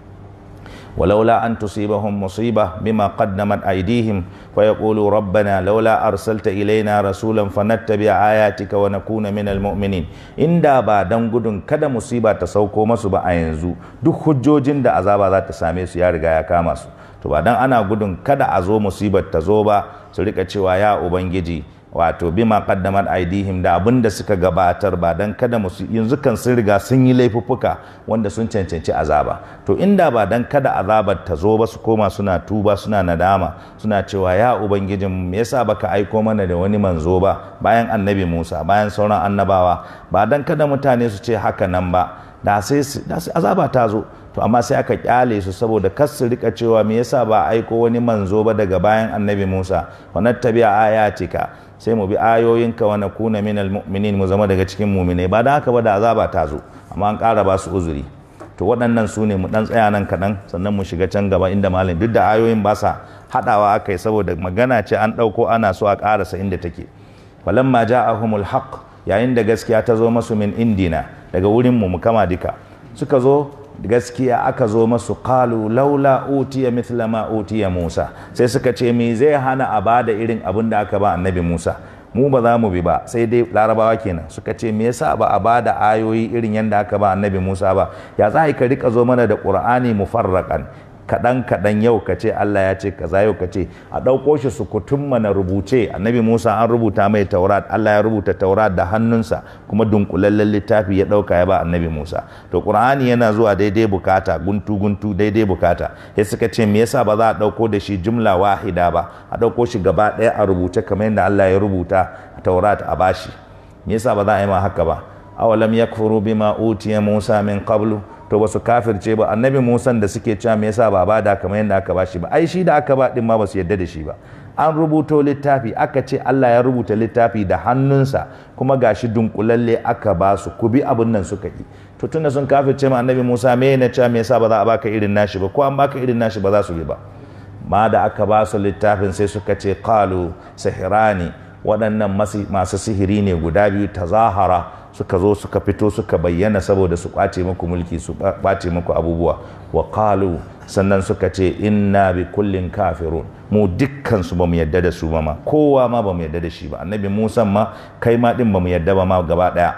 ولولا أن تصيبهم مصيبة بما قدمت أيديهم فيقولوا ربنا لولا أرسلت إلينا رسولا فنتبع آياتك ونكون من المؤمنين إن دا با دان gudun kada musiba ta sauko masu ba a yanzu duk hujjojin da azaba za ta same su ya riga ya kama su to ba dan ana gudun kada a zo musibar ta zo ba su rika cewa ya ubangiji wato bima qaddamat aidihim da abin da suka gabatar ba dan kada musu yanzu kan sun riga sun yi laifuffuka wanda sun cancanci azaba to inda ba dan kada azabar ta zo ba su koma suna tuba suna nadama suna cewa ya ubangijin me yasa baka aiko mana da wani manzo ba bayan annabi Musa bayan sauran annabawa ba dan kada mutane su ce haka nan ba da sai azaba ta zo to amma sai aka kyale su saboda kas su rika cewa me yasa ba aiko wani manzo ba daga bayan annabi Musa wa nattabi'a ayatika sai mu bi ayoyinka wa nakuna minal mu'minin mu zama daga cikin mu'minai ba da haka ba da azaba ta zo amma an ƙara ba su uzuri to waɗannan su ne mu ɗan tsaya nan kaɗan sannan mu shiga can gaba inda malam duk da ayoyin ba sa haɗawa aka yi saboda magana ce an ɗauko ana so a ƙarasa inda take falamma ja'ahumul haqq yayin da gaskiya ta zo masu min indina daga wurin mu mu kama duka suka zo gaskiya aka zo masu qalu laula utiya mithla ma utiya Musa sai suka ce me zai hana a bada irin abin da aka ba annabi Musa mu ba za mu bi ba sai dai larabawa kenan suka ce me yasa ba a bada ayoyi irin yadda aka ba annabi Musa ba ya za ka rika zo mana da Qur'ani mufarraqan kaɗan kaɗan yau ka ce Allah ya ce kaza yau ka ce a ɗauko shi su kutum mana rubuce annabi Musa an rubuta mai taurat Allah ya rubuta taurat da hannunsa kuma dunkulallen littafi ya ɗauka ya ba annabi Musa to Qur'ani yana zuwa daidai bukata guntu guntu daidai bukata sai suka ce me yasa ba za a ɗauko da shi jumla wahida ba a ɗauko shi gaba ɗaya a rubuce kamar yadda Allah ya rubuta taurat a bashi me yasa ba za a yi ma haka ba awalam yakfuru bima utiya Musa min qablu to ba su kafirce ba annabi musan da suke cewa me yasa ba ba da kamar yadda aka ba shi ba ai shi da aka ba din ma ba su yadda da shi ba an rubuto littafi aka ce Allah ya rubuta littafi da hannunsa kuma gashi dunkulalle aka ba su ku bi abin nan suka yi to tunda sun kafirce ma annabi Musa me na cewa me yasa ba za a baka irin nashi ba ko an baka irin nashi ba za su bi ba ma da aka ba su littafin sai suka ce qalu sihirani waɗannan masu sihiri ne guda biyu tazahara suka zo suka fito suka bayyana saboda su kwace muku mulki su kwace muku abubuwa wa qalu sannan suka ce inna bi kullin kafirun mu dukkan su bamu yadda da su ba ma kowa ma bamu yadda da shi ba annabi Musa ma kai ma din bamu yadda ba ma gaba daya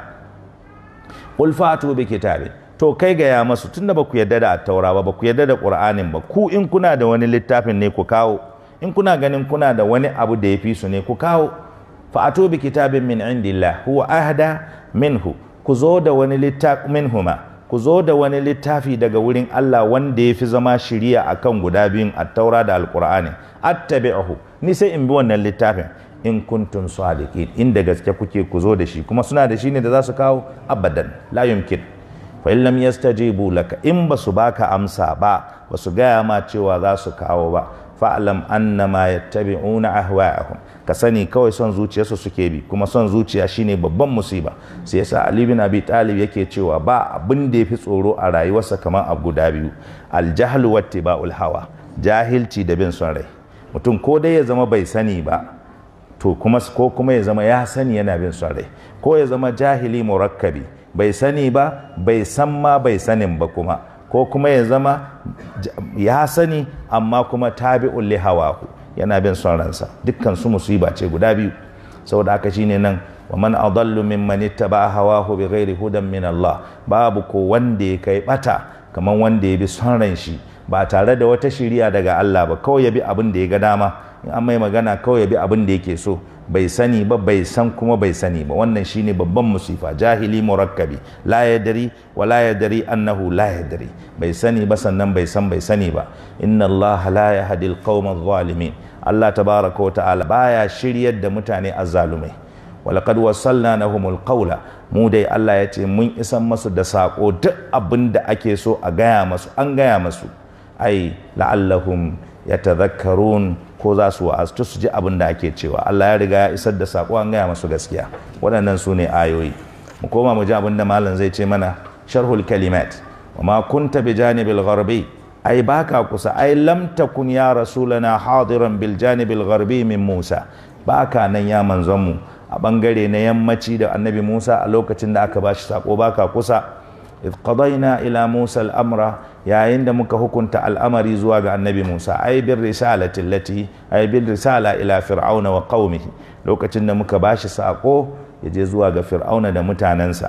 qul fatu bi kitabin to kai ga ya masu tunda baku yadda da taura ba baku yadda da qur'anin ba ku in kuna da wani littafin ne ku kawo in kuna ganin kuna da wani abu da ya fi su ne ku kawo fa'atu bi kitabin min indillah huwa ahda minhu ku zo da wani littafi minhuma ku zo da wani littafi daga wurin Allah wanda ya fi zama shiriya akan guda biyun at-taura da al-qur'ani attabi'uhu ni sai in bi wannan littafin in kuntum sadiqin inda gaske kuke ku zo da shi kuma suna da shi ne da za su kawo abadan la yumkin fa in lam yastajibu laka in basu baka amsa ba basu gaya ma cewa za su kawo ba fa'alam annama yattabi'una ahwa'ahum ka sani kawai son zuciyarsu suke bi kuma son zuciya shine babban musiba sai yasa Ali bin Abi Talib yake cewa ba abin da yafi tsoro a rayuwarsa kamar abu guda biyu al-jahlu wattiba'ul hawa jahilci da bin son rai mutum ko dai ya zama bai sani ba to kuma ko kuma ya zama ya sani yana bin son rai ko ya zama jahili murakkabi bai sani ba bai san ma bai sanin ba kuma ko kuma ya zama ya sani amma kuma tabi'un li hawahu yana bin son ransa dukkan su musiba ce guda biyu saboda haka shine nan wa man adallu mimman ittaba hawahu bighairi hudan min Allah babu ko wanda ya kai bata kaman wanda ya bi son ran shi ba tare da wata shiriya daga Allah ba kawai ya bi abin da ya ga dama in an mai magana kawai ya bi abin da yake so bai sani ba bai san kuma bai sani ba wannan shine babban musifa jahili murakkabi la yadri wa la yadri annahu la yadri bai sani ba sannan bai san bai sani ba inna Allah la yahdi al-qawma adh-dhalimin Allah tabaraka wa ta'ala baya shiryar da mutane azzalumai walaqad wassalna lahumul qawla mu dai Allah ya ce mun isan masu da sako duk abin da ake so a gaya masu an gaya masu ai la'allahum yatadhakkarun ko za su wa'aztu su ji abin da ake cewa Allah ya riga ya isar da sako an gaya masu gaskiya waɗannan su ne ayoyi mu koma mu ji abin da malam zai ce mana sharhul kalimat wa ma kunta bi janibil gharbi ai baka kusa ai lam takun ya rasulana hadiran bil janibil gharbi min Musa baka nan ya manzon mu a bangare na yammaci da annabi Musa a lokacin da aka bashi sako baka kusa idh qadayna ila Musa al-amra yayin da muka hukunta al'amari zuwa ga annabi Musa ai bir risalati allati ai bil risala ila fir'auna wa qaumihi lokacin da muka bashi sako yaje zuwa ga fir'auna da mutanensa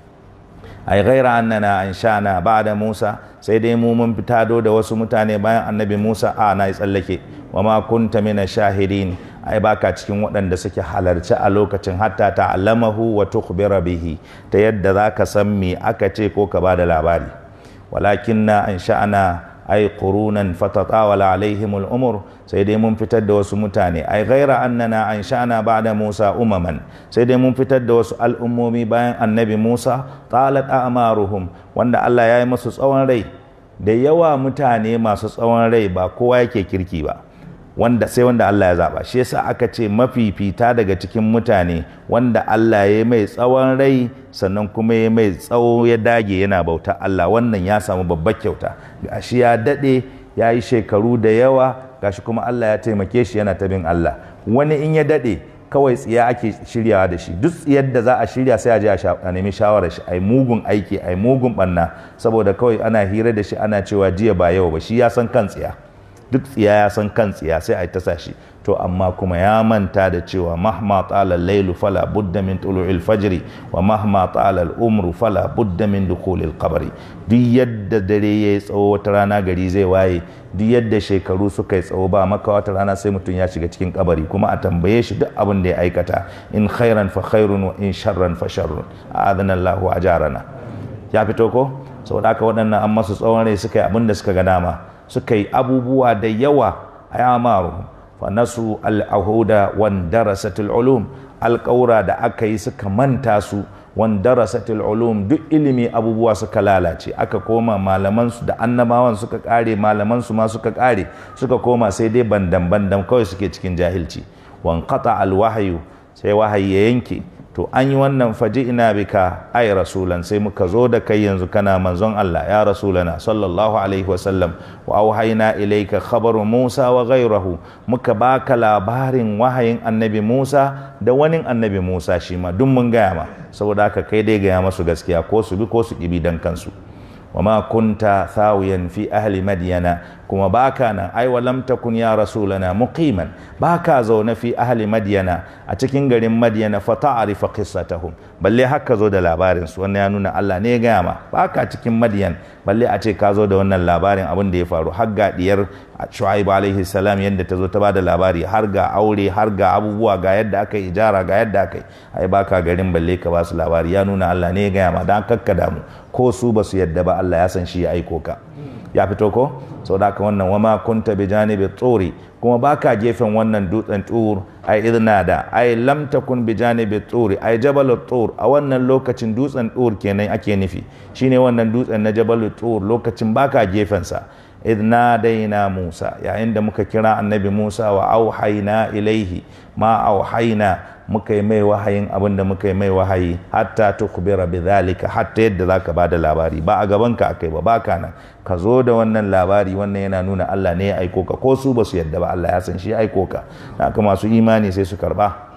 ai ghaira annana anshana ba'da Musa sai dai mu mun fitado da wasu mutane bayan annabi Musa a na tsallake wa ma kunta mina shahidin ai baka cikin waɗanda suke halarci a lokacin hatta ta'allamahu wa tukhbira bihi ta yadda zaka san me aka ce ko ka bada labari walakinna ansha'na ai qurunan fatatawala alaihim al'umur sai dai mun fitar da wasu mutane ai ghaira annana ansha'na ba'da Musa umaman sai dai mun fitar da wasu al'ummomi bayan annabi Musa talat a'maruhum wanda Allah ya yi musu tsawon rai da yawa mutane masu tsawon rai ba kowa yake kirki ba wanda sai wanda Allah ya zaba shi yasa aka ce mafifita daga cikin mutane wanda Allah ya mai tsawon rai sannan kuma ya mai tsawo ya dage yana bauta Allah wannan ya samu babbar kyauta gashi ya dade ya yi shekaru da yawa gashi kuma Allah ya taimake shi yana ta bin Allah wani in ya dade kawai tsiya ake shiryawa da shi duk tsiyar da za a shirya sai a je a nemi shawarar shi ai mugun aiki ai mugun banna saboda kawai ana hira da shi ana cewa jiya ba yau ba shi ya san kan tsiya duk tsiya ya san kan tsiya sai a yi tasa shi to amma kuma ya manta da cewa mahma tsala lailu fala budda min tulu'il fajri wa mahma tsala umru fala budda min dukhulil qabri duk yadda dare ya yi tsawo wata rana gari zai waye duk yadda shekaru suka yi tsawo ba maka wata rana sai mutum ya shiga cikin kabari kuma a tambaye shi duk abin da ya aikata in khairan fa khairun wa in sharran fa sharrun a'adana Allahu ajarana ya fito ko saboda haka waɗannan an masu tsawon rai suka yi abin da suka ga dama suka yi abubuwa da yawa a yamaru fa nasu al'ahuda wan darasatul ulum alƙaura da aka yi suka manta su wan darasatul ulum duk ilimi abubuwa suka lalace aka koma malaman su da annabawan suka kare malaman su ma suka kare suka koma sai dai bandan bandan kawai suke cikin jahilci wan qata al wahyu sai wahayi ya yanke to an yi wannan faji ina bika ai rasulan sai muka zo da kai yanzu kana manzon Allah ya rasulana sallallahu alaihi wasallam wa auhayna ilayka khabaru Musa wa ghayrahu muka baka labarin wahayin annabi Musa da wani annabi Musa shi ma duk mun gaya ma saboda haka kai dai gaya masu gaskiya ko su bi ko su kibi dan kansu وما كنت ثاويا في أهل مدينة كما باكانا أي ولم تكن يا رسولنا مقيما باكا زون في أهل مدينة أتكين غرين مدينة فتعرف قصتهم بل هكا زود لابارن سوانا يانونا الله نيغاما باكا أتكين مدين بل أتك زود وانا لابارن أبن دي فارو حقا دير شعيب عليه السلام يند تزو تبادل لاباري هرغا أولي هرغا أبوبوا غا يد أكي إجارة غا يد أكي أي باكا غرين بل باس لاباري يانونا الله نيغاما دان ككدامو ko su ba su yadda ba Allah ya san shi ya aiko ka ya fito ko sau da wannan wama kunta bi janibi tsori kuma baka gefen wannan dutsen tur ai idna da ai lam takun bi janibi tsuri ai jabal tur a wannan lokacin dutsen tur kenan ake nufi shine wannan dutsen na jabal tur lokacin baka gefen sa idna daina Musa yayin da muka kira annabi Musa wa auhayna ilaihi ma auhayna muka yi mai wahayin abin da muka yi mai wahayi hatta tukbira bidhalika hatta yadda zaka bada labari ba a gaban ka akai ba baka nan ka zo da wannan labari wannan yana nuna Allah ne ya aiko ka ko su ba su yadda ba Allah ya san shi ya aiko ka haka masu imani sai su karba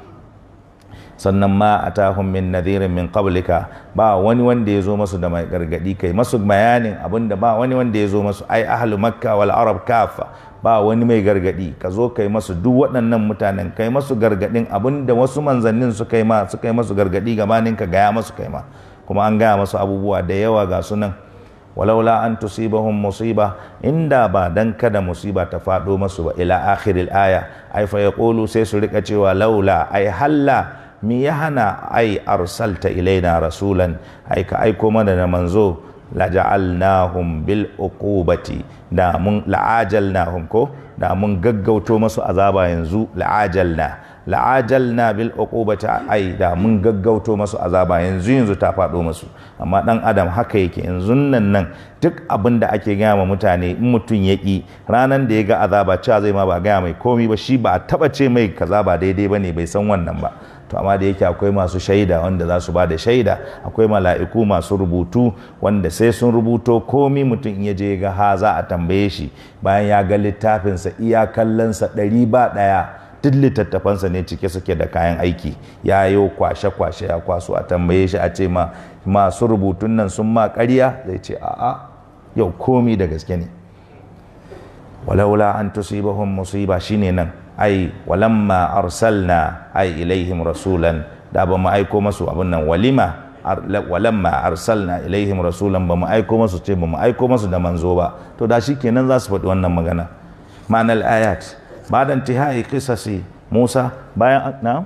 sannan ma atahum min nadhirin min qablika ba wani wanda ya zo masu da mai gargadi kai masu bayanin abinda ba wani wanda ya zo masu ai ahlu makka wal arab kafa ba wani mai gargadi ka zo kai masu duk waɗannan mutanen kai masu gargadin abinda wasu manzannin su kai ma su kai masu gargadi gabanin ka gaya masu kai ma kuma an gaya masu abubuwa da yawa ga sunan walaula an tusibahum musiba inda ba dan kada musiba ta faɗo masu ba ila akhiril aya ai fa yaqulu sai su rika cewa laula ai halla mi ya hana ai arsalta ilaina rasulan ai ka aiko mana da manzo laja'alnahum bil uqubati da mun la'ajalnahum ko da mun gaggauto masu azaba yanzu la'ajalna la'ajalna bil uqubati ai da mun gaggauto masu azaba yanzu yanzu ta faɗo masu amma dan adam haka yake yanzu nan nan duk abin da ake gaya ma mutane in mutum ya ƙi ranar da ya ga azaba cewa zai ma ba gaya mai komi ba shi ba a taɓa ce mai kaza ba daidai ba ne bai san wannan ba to amma da yake akwai masu shaida wanda za su ba da shaida akwai mala'iku masu rubutu wanda sai sun rubuto komi mutum in ya je ga ha za a tambaye shi bayan ya ga littafinsa iya kallonsa ɗari ba ɗaya duk littattafansa ne cike suke da kayan aiki ya yi kwashe-kwashe ya kwaso a tambaye shi a ce ma masu rubutun nan sun ma ƙarya zai ce a'a yau komi da gaske ne walaula an tusibahum musiba shine nan ai walamma arsalna ai ilaihim rasulan da ba mu aiko masu abin nan walima walamma arsalna ilaihim rasulan ba mu aiko masu ce ba mu aiko masu da manzo ba to da shi kenan za su faɗi wannan magana ma'anar ayat بعد انتهاء قصص موسى bayan na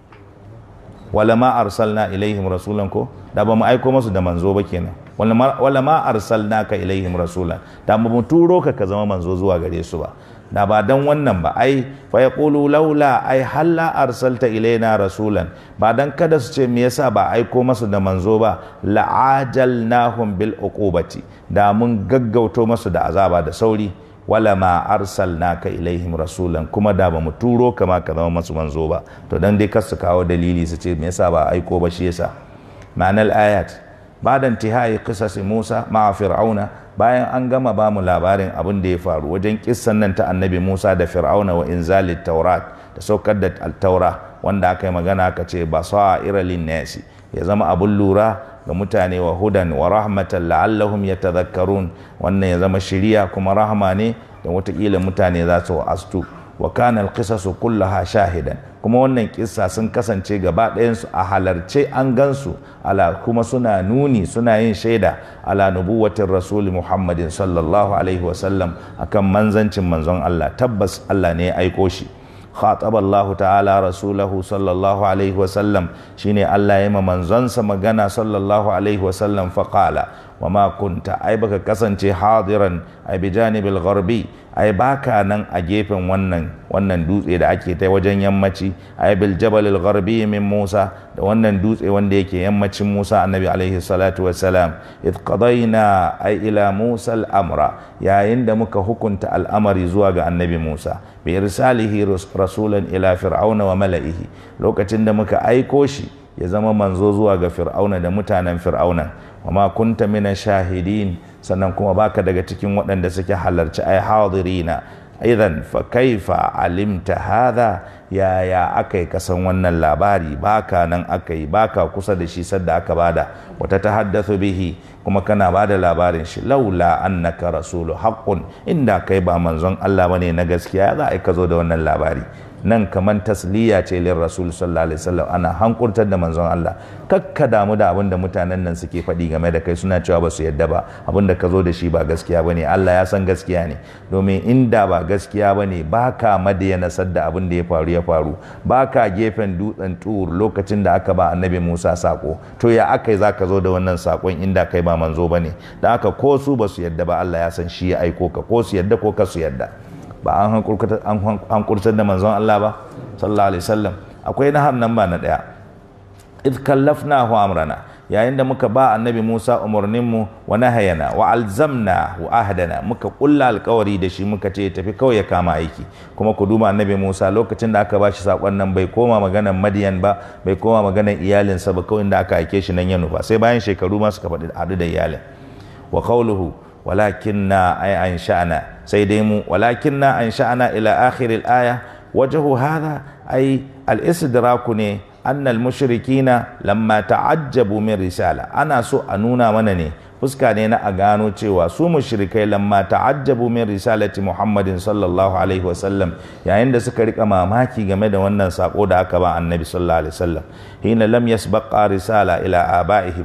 wala ma arsalna ilaihim rasulan ko da ba mu aiko masu da manzo ba kenan wala ma arsalnaka ilaihim rasulan da ba mu turo ka ka zama manzo zuwa gare su ba da ba dan wannan ba ai fa yaqulu laula ai halla arsalta ilaina rasulan ba dan kada su ce me yasa ba aiko masu da manzo ba la'ajalnahum bil uqubati da mun gaggauto masu da azaba da sauri wala ma arsalnaka ilaihim rasulan kuma da ba mu turo kama ka zama masu manzo ba to dan dai kasu kawo dalili su ce me yasa ba aiko ba shi yasa ma'anar ayat ba'da intihai qisas Musa ma'a fir'auna bayan an gama ba mu labarin abin da ya faru wajen kissan nan ta annabi Musa da fir'auna wa inzalit taurat da saukar da taura wanda aka yi magana aka ce basaira lin nasi ya zama abun lura ga mutane wa hudan wa rahmatan la'allahum yatadhakkarun wannan ya zama shiriya kuma rahama ne da watakila mutane za su astu wa kana alqisasu kullaha shahidan kuma wannan kissa sun kasance gaba ɗayansu a halarce an gansu ala kuma suna nuni suna yin shaida ala nubuwatin rasuli muhammadin sallallahu alaihi wasallam akan manzancin manzon Allah tabbas Allah ne ya aiko shi خاطب الله تعالى رسوله صلى الله عليه وسلم شيني الله يما منزنس مغنى صلى الله عليه وسلم فقال وما كنت أي بك كسنتي حاضرا أي بجانب الغربي أي باكا نن أجيبن ونن wannan dutse da ake ta wajen yammaci ay bil jabal al gharbi min Musa da wannan dutse wanda yake yammacin Musa annabi alaihi salatu wassalam id qadayna ay ila Musa al amra yayin da muka hukunta al'amari zuwa ga annabi Musa bi irsalihi rasulan ila fir'auna wa mala'ihi lokacin da muka aiko shi ya zama manzo zuwa ga fir'auna da mutanen fir'auna wa ma kunta mina shahidin sannan kuma baka daga cikin waɗanda suke halarci ai hadirina idan fa kaifa alimta hadha yaya aka yi kasan wannan labari baka nan aka yi baka kusa da shi sadda aka bada wata ta haddathu bihi kuma kana bada labarin shi laula annaka rasulu haqqun inda kai ba manzon Allah bane na gaskiya za a ka zo da wannan labari nan kaman tasliya ce lin rasul sallallahu alaihi wasallam ana hankurtar da manzon Allah kakka damu da abin da mutanen nan suke faɗi game da kai suna cewa ba su yadda ba abin da ka zo da shi ba gaskiya bane Allah ya san gaskiya ne domin inda ba gaskiya bane baka madiyana sadda abin da ya faru ya faru baka gefen dutsen tur lokacin da aka ba annabi Musa sako to ya aka yi zaka zo da wannan sakon inda kai ba manzo bane da aka ko su ba su yadda ba Allah ya san shi ya aiko ka ko su yadda ko ka su yadda ba an hankurtar da manzon Allah ba sallallahu alaihi wasallam akwai na nan ba na daya id kallafnahu amrana yayin da muka ba annabi Musa umarninmu wa nahayana wa alzamna wa ahdana muka kulla alkawari da shi muka ce tafi kawai ya kama aiki kuma ku duba annabi Musa lokacin da aka ba shi sakon nan bai koma maganan Madiyan ba bai koma maganan iyalinsa ba kawai da aka aike shi nan ya nufa sai bayan shekaru ma suka faɗi haɗu da iyalin wa qawluhu walakinna ay ansha'na sai dai mu walakinna ansha'na ila akhir al-aya wajhu hadha ay al-istidraku ne anna al-mushrikina lamma ta'ajjabu min risala ana so a nuna mana ne fuska ne na a gano cewa su mushrikai lamma ta'ajjabu min risalati Muhammadin sallallahu alaihi wasallam yayin da suka rika mamaki game da wannan sako da aka ba annabi sallallahu alaihi wasallam hina lam yasbaqa risala ila abaihim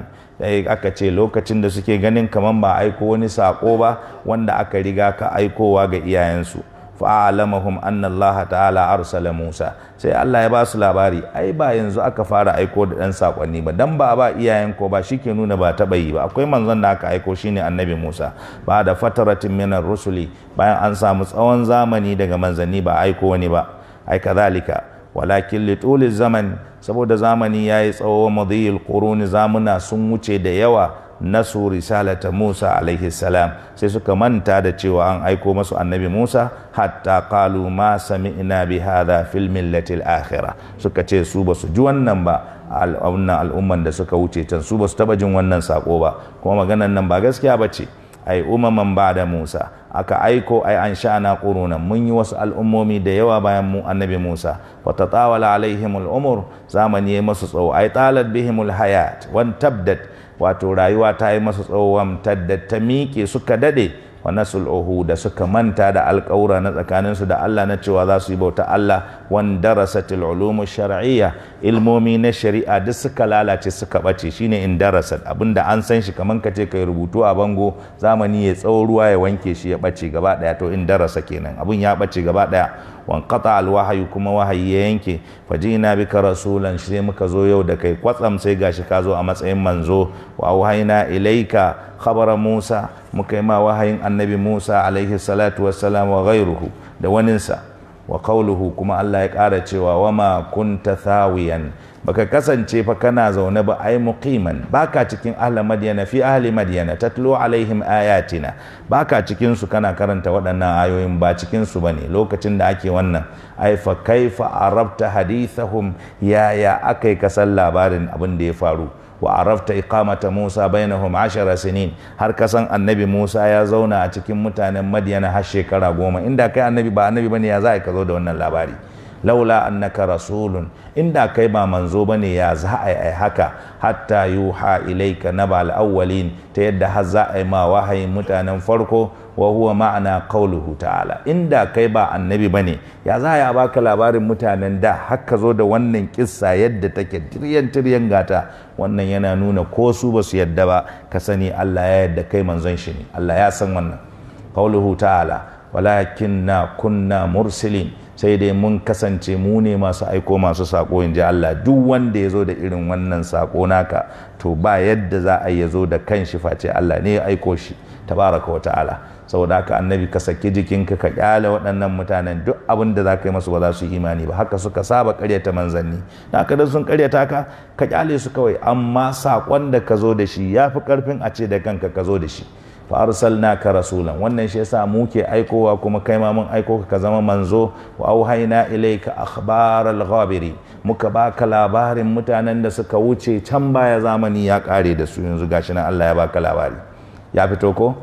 aka ce lokacin da suke ganin kaman ba aiko wani sako ba wanda aka riga ka aikowa ga iyayensu fa'alamahum anna Allah ta'ala arsala Musa sai Allah ya ba su labari ai ba yanzu aka fara aiko da dan sakonni ba dan ba ba iyayen ko ba shike nuna ba taba yi ba akwai manzon da aka aiko shine annabi Musa ba da fataratin minar rusuli bayan an samu tsawon zamani daga manzanni ba aiko wani ba ai kadhalika walakin li tuli zaman saboda zamani yayi tsawo madhil quruni zamuna sun wuce da yawa nasu risalata Musa alaihi salam sai suka manta da cewa an aiko masu annabi Musa hatta qalu ma sami'na bi hadha fil millati al-akhirah suka ce su basu ji wannan ba wannan al'umman da suka wuce can su basu taba jin wannan sako ba kuma maganan nan ba gaskiya bace ai umaman ba da Musa aka aiko ai an sha'ana qurunan mun yi wasu al'ummomi da yawa bayan mu annabi Musa wa tatawala alaihim al-umur zamani ya masu tsawo ai talat bihim al-hayat wan tabdat wato rayuwa ta yi masu tsawon tadda ta miƙe suka dade wa nasul da suka manta da alƙawura na tsakaninsu da Allah na cewa za su yi bauta Allah wan darasatil ulumu shar'iyya ilmomi na shari'a duk suka lalace suka bace shine in darasat abinda an san shi kaman kace kai rubutu a bango zamani ya tsawo ruwa ya wanke shi ya bace gaba daya to in darasa kenan abin ya bace gaba daya wanqata alwahyu kuma wahayi ya yanke fajina bika rasulan sai muka zo yau da kai kwatsam sai gashi ka zo a matsayin manzo wa auhayna ilaika khabara Musa muka yi ma wahayin annabi Musa alaihi salatu wassalam wa ghairuhu da waninsa wa qawluhu kuma Allah ya ƙara cewa wama kunta thawiyan baka kasance fa kana zaune ba ai muqiman baka cikin ahli madyana fi ahli madyana tatlu alaihim ayatina baka cikin su kana karanta waɗannan ayoyin ba cikin su bane lokacin da ake wannan ai fa kaifa arabta hadithahum ya ya akai kasan labarin abin da ya faru wa arafta iqamata Musa bainahum ashara sinin har kasan annabi Musa ya zauna a cikin mutanen Madyana har shekara goma inda kai annabi ba annabi bane ya za ka zo da wannan labari laula annaka rasulun inda kai ba manzo bane ya za a yi haka hatta yuha ilaika nabal awwalin ta yadda har za a yi ma wahayin mutanen farko wa huwa ma'ana qauluhu ta'ala inda kai ba annabi bane ya za ya baka labarin mutanen da har ka zo da wannan kissa yadda take tiryan tiryan gata wannan yana nuna ko su ba su yadda ba ka sani Allah ya yadda kai manzon shi ne Allah ya san wannan qauluhu ta'ala walakinna kunna mursilin sai dai mun kasance mu ne masu aiko masu sako in ji Allah duk wanda ya zo da irin wannan sako naka to ba yadda za a ya zo da kanshi face Allah ne ya aiko shi tabaraka wa ta'ala saboda haka annabi ka saki jikinka ka kyale waɗannan mutanen duk abin da za ka yi masu ba za su yi imani ba haka suka saba karyata manzanni haka da sun karyata ka ka kyale su kawai amma saƙon da ka zo da shi ya fi ƙarfin a ce da kanka ka zo da shi fa arsalnaka rasulan wannan shi yasa mu ke aikowa kuma kai ma mun aiko ka zama manzo wa auhayna ilayka akhbaral ghabiri muka baka labarin mutanen da suka wuce can baya zamani ya kare da su yanzu gashi nan Allah ya baka labari ya fito ko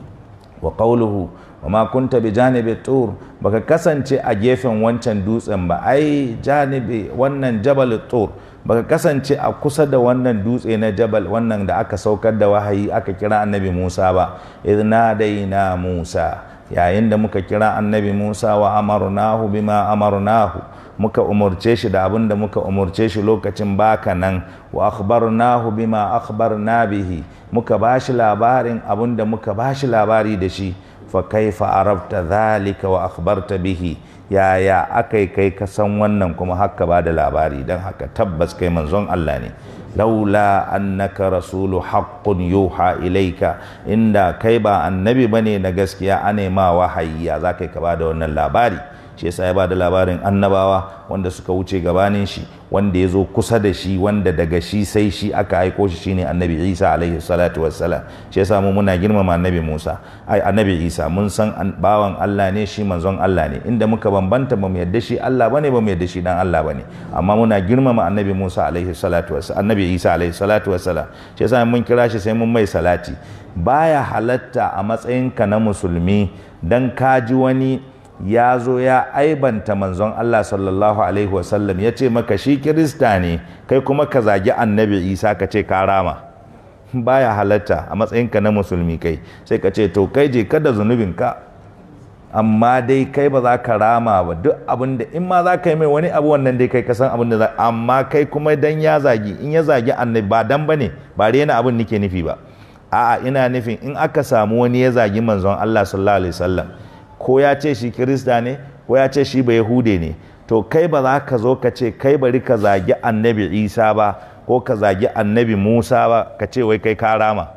wa qawluhu wa ma kunta bi janibi tur baka kasance a gefen wancan dutsen ba ai janibi wannan jabal tur baka kasance a kusa da wannan dutse na jabal wannan da aka saukar da wahayi aka kira annabi Musa ba idna daina Musa yayin da muka kira annabi Musa wa amarnahu bima amarnahu muka umurce shi da abin da muka umurce shi lokacin baka nan wa akhbarnahu bima akhbarna bihi muka bashi labarin abin da muka bashi labari da shi fa kaifa arabta dhalika wa akhbarta bihi yaya akai kai ka san wannan kuma haka ba da labari don haka tabbas kai manzon Allah ne laula annaka rasulu haqqun yuha ilaika inda kai ba annabi bane na gaskiya ane ma wahayi ya za kai ka ba da wannan labari shi yasa ya ba da labarin annabawa wanda suka wuce gabanin shi wanda ya zo kusa da shi wanda daga shi sai shi aka aiko shi shine annabi isa alaihi salatu wassalam shi yasa mu muna girmama annabi musa ai annabi isa mun san bawan allah ne shi manzon allah ne inda muka bambanta ba mu yadda shi allah bane ba mu yadda shi dan allah bane amma muna girmama annabi musa alaihi salatu wassalam annabi isa alaihi salatu wassalam shi yasa mun kira shi sai mun mai salati baya halatta a matsayinka na musulmi dan ka ji wani ya zo ya aibanta manzon Allah sallallahu alaihi wasallam ya ce maka shi kirista ne kai kuma ka zagi annabi isa ka ce ka rama baya halatta a matsayinka na musulmi kai sai ka ce to kai je kada zunubinka amma dai kai ba za ka rama ba duk abin da in ma za ka yi mai wani abu wannan dai kai ka san abin da za amma kai kuma dan ya zagi in ya zagi annabi ba dan bane ba rena abin nake nufi ba a'a ina nufin in aka samu wani ya zagi manzon Allah sallallahu alaihi wasallam ko ya ce shi kirista ne ko ya ce shi ba yahude ne to kai ba za ka zo ka ce kai bari ka zagi annabi isa ba ko ka zagi annabi musa ba ka ce wai kai ka rama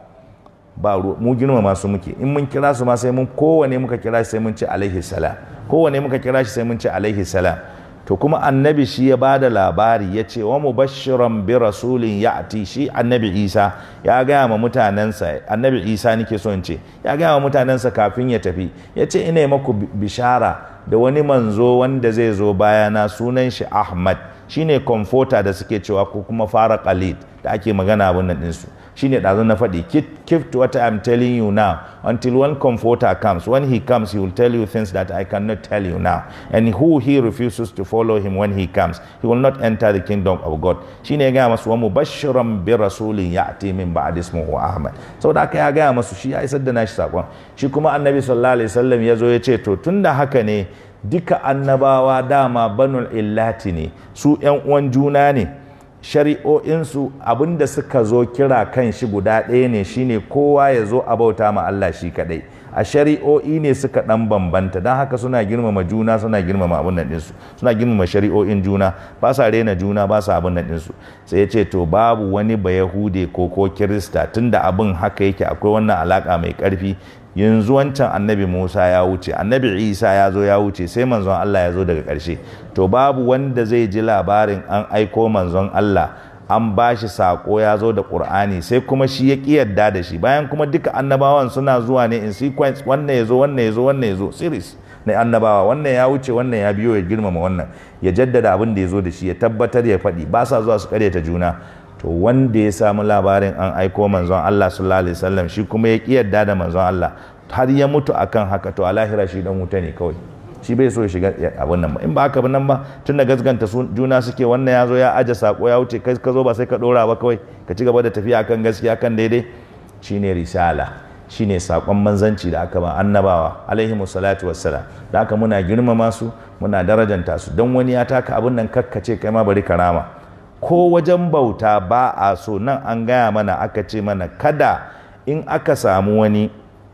ba mu girma masu muke in mun kira su ma sai mun kowane muka kira shi sai mun ce alaihi salam kowane muka kira shi sai mun ce alaihi salam to kuma annabi shi ya ba da labari ya ce wa mubashiran bi rasulin ya'ti shi annabi isa ya gaya ma mutanensa annabi isa nake so in ce ya gaya ma mutanensa kafin ya tafi ya ce ina maku bishara da wani manzo wanda zai zo bayana sunan shi ahmad shine comforter da suke cewa ko kuma fara khalid da ake magana abin nan ɗinsu shine ɗazu na faɗi keep to what I'm telling you now until one comforter comes when he comes he will tell you things that I cannot tell you now and who he refuses to follow him when he comes he will not enter the kingdom of God shine ya gaya masu wa mubashiran bi rasulin ya'ti min ba'd ismuhu Ahmad saboda haka ya gaya masu shi ya isar da nashi sakon shi kuma annabi sallallahu alaihi wasallam ya zo ya ce to tunda haka ne duka annabawa dama banul illati ne su yan uwan juna ne shari'o'insu abinda suka zo kira kan shi guda ɗaya ne shine kowa ya zo a bauta ma Allah shi kaɗai a shari'o'i ne suka ɗan bambanta don haka suna girmama juna suna girmama abin nan ɗinsu suna girmama shari'o'in juna ba sa rena juna ba sa abin nan ɗinsu sai ya ce to babu wani ba yahude ko ko kirista tunda abin haka yake akwai wannan alaka mai ƙarfi yanzu wancan annabi musa ya wuce annabi isa ya zo ya wuce sai manzon allah ya zo daga ƙarshe to babu wanda zai ji labarin an aiko manzon allah an ba shi saƙo ya zo da ƙur'ani sai kuma shi ya ƙi yarda da shi bayan kuma duka annabawan suna zuwa ne in sequence wannan ya zo wannan ya zo wannan ya zo series na annabawa wannan ya wuce wannan ya biyo ya girmama wannan ya jaddada abin da ya zo da shi ya tabbatar ya faɗi ba sa zuwa su karyata juna to wanda ya samu labarin an aiko manzon Allah sallallahu alaihi wasallam shi kuma ya ki yadda da manzon Allah har ya mutu akan haka to a lahira shi dan wuta ne kawai shi bai so ya shiga abin nan ba in ba haka ba nan ba tunda gasganta juna suke wannan ya zo ya aje sako ya wuce kai ka zo ba sai ka dora ba kawai ka ci gaba da tafiya akan gaskiya kan daidai shine risala shine sakon manzanci da aka ba annabawa alaihi salatu wassalam da haka muna girmama su muna darajanta su don wani ya taka abin nan kakkace kai ma bari karama ko wajen bauta ba a so nan an gaya mana aka ce mana kada in aka samu wani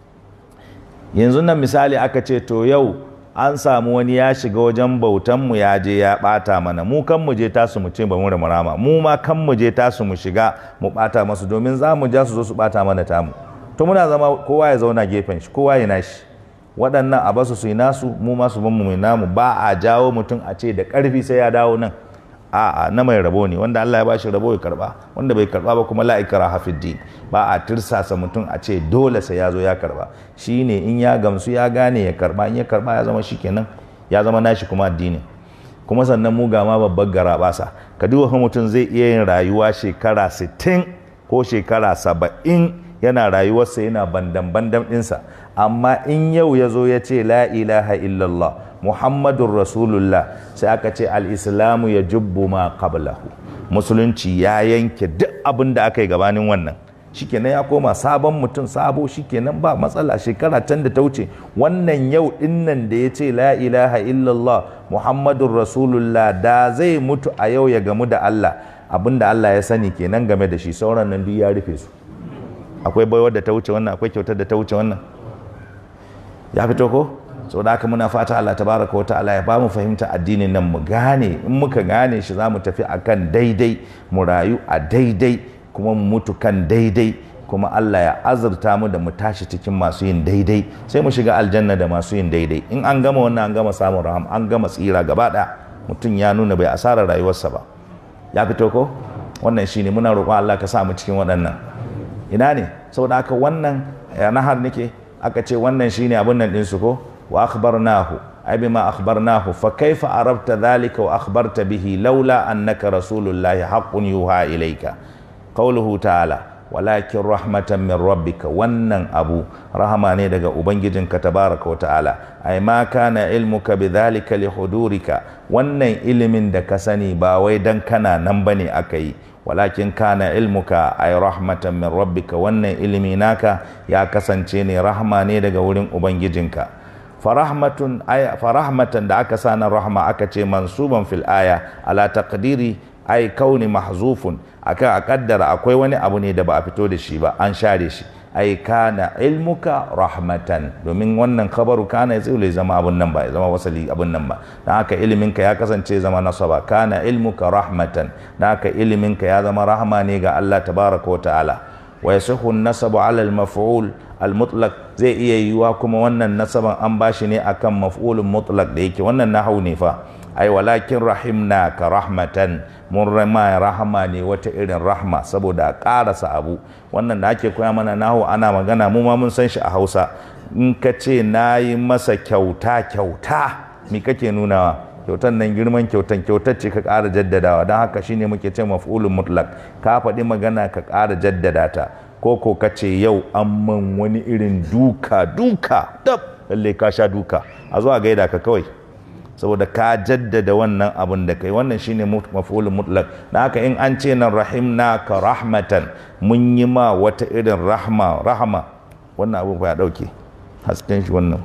yanzu nan misali aka ce to yau an samu wani ya shiga wajen bautanmu ya je ya bata mana mu kan mu je tasu mu ce ba mu rama mu ma kan mu je tasu mu shiga mu bata masu domin za mu ja su zo su bata mana tamu to muna zama kowa ya zauna gefen shi kowa ya nashi waɗannan a basu su yi nasu mu ma su ban mu mai namu ba a jawo mutum a ce da ƙarfi sai ya dawo nan a'a na mai rabo ne wanda Allah ya bashi rabo ya karba wanda bai karba ba kuma la ikraha fid din ba a tirsasa mutum a ce dole sai ya zo ya karba shine in ya gamsu ya gane ya karba in ya karba ya zama shikenan ya zama nashi kuma addini kuma sannan mu ga ma babbar garabasa ka duba mutum zai iya yin rayuwa shekara 60 ko shekara 70 yana rayuwarsa yana bandan bandan ɗinsa amma in yau ya zo ya ce la ilaha illallah muhammadun rasulullah sai aka ce al'islamu ya jubbu ma qablahu musulunci ya yanke duk abin da aka yi gabanin wannan shikenan ya koma sabon mutum sabo shikenan ba matsala shekara can da ta wuce wannan yau dinnan da ya ce la ilaha illallah muhammadun rasulullah da zai mutu a yau ya gamu da Allah abin da Allah ya sani kenan game da shi sauran nan duk ya rufe su akwai baiwar da ta wuce wannan akwai kyautar da ta wuce wannan ya fito ko da haka muna fata Allah tabaraka wa ta'ala ya ba mu fahimta addinin nan mu gane in muka gane shi za mu tafi akan daidai mu rayu a daidai kuma mu mutu kan daidai kuma Allah ya azurta mu da mu tashi cikin masu yin daidai sai mu shiga aljanna da masu yin daidai in an gama wannan an gama samun raham an gama tsira gaba ɗaya mutum ya nuna bai asara rayuwarsa ba ya fito ko wannan shine muna roƙon Allah ka sa mu cikin waɗannan ina ne saboda haka wannan nahar nake aka ce wannan shine abin nan ɗinsu ko wa akhbarnahu ay bima akhbarnahu fa kaifa arabta dhalika wa akhbarta bihi laula annaka rasulullahi haqqun yuha ilayka qawluhu ta'ala walakin rahmatan min rabbika wannan abu rahama ne daga ubangijinka tabaraka wa ta'ala ay ma kana ilmuka bidhalika li hudurika wannan ilimin da ka sani ba wai dan kana nan bane aka yi walakin kana ilmuka ay rahmatan min rabbika wannan ilimi naka ya kasance ne rahma ne daga wurin ubangijinka farahmatun aya farahmatan da aka sa na rahma aka ce mansuban fil aya ala taqdiri ay kauni mahzufun akan a kaddara akwai wani abu ne da ba a fito da shi ba an share shi ai kana ilmuka rahmatan domin wannan khabaru kana zai zama abun nan ba ya zama wasali abun nan ba dan haka iliminka ya kasance zama nasaba kana ilmuka rahmatan dan haka iliminka ya zama rahma ne ga Allah tabaraka wa ta'ala wa yasihu nasabu ala al-maf'ul al-mutlaq zai iya yiwa kuma wannan nasaban an bashi ne akan maf'ulun mutlaq da yake wannan nahau ne fa ai walakin rahimna ka rahmatan mun rama rahama ne wata irin rahma saboda a ƙarasa abu wannan da ake koya mana nahu ana magana mu ma mun san shi a hausa in ka ce na yi masa kyauta kyauta me kake nunawa kyautan nan girman kyautan kyautar ce ka ƙara jaddadawa don haka shine muke ce maf'ulun mutlak ka faɗi magana ka ƙara jaddada ta ko ko ka ce yau an man wani irin duka duka dab lalle ka sha duka a zuwa gaida ka kawai saboda ka jaddada wannan abin da kai wannan shine maf'ulun mutlak da haka in an ce nan rahimna ka rahmatan mun yi ma wata irin rahma rahma wannan abin fa ya dauke hasken shi wannan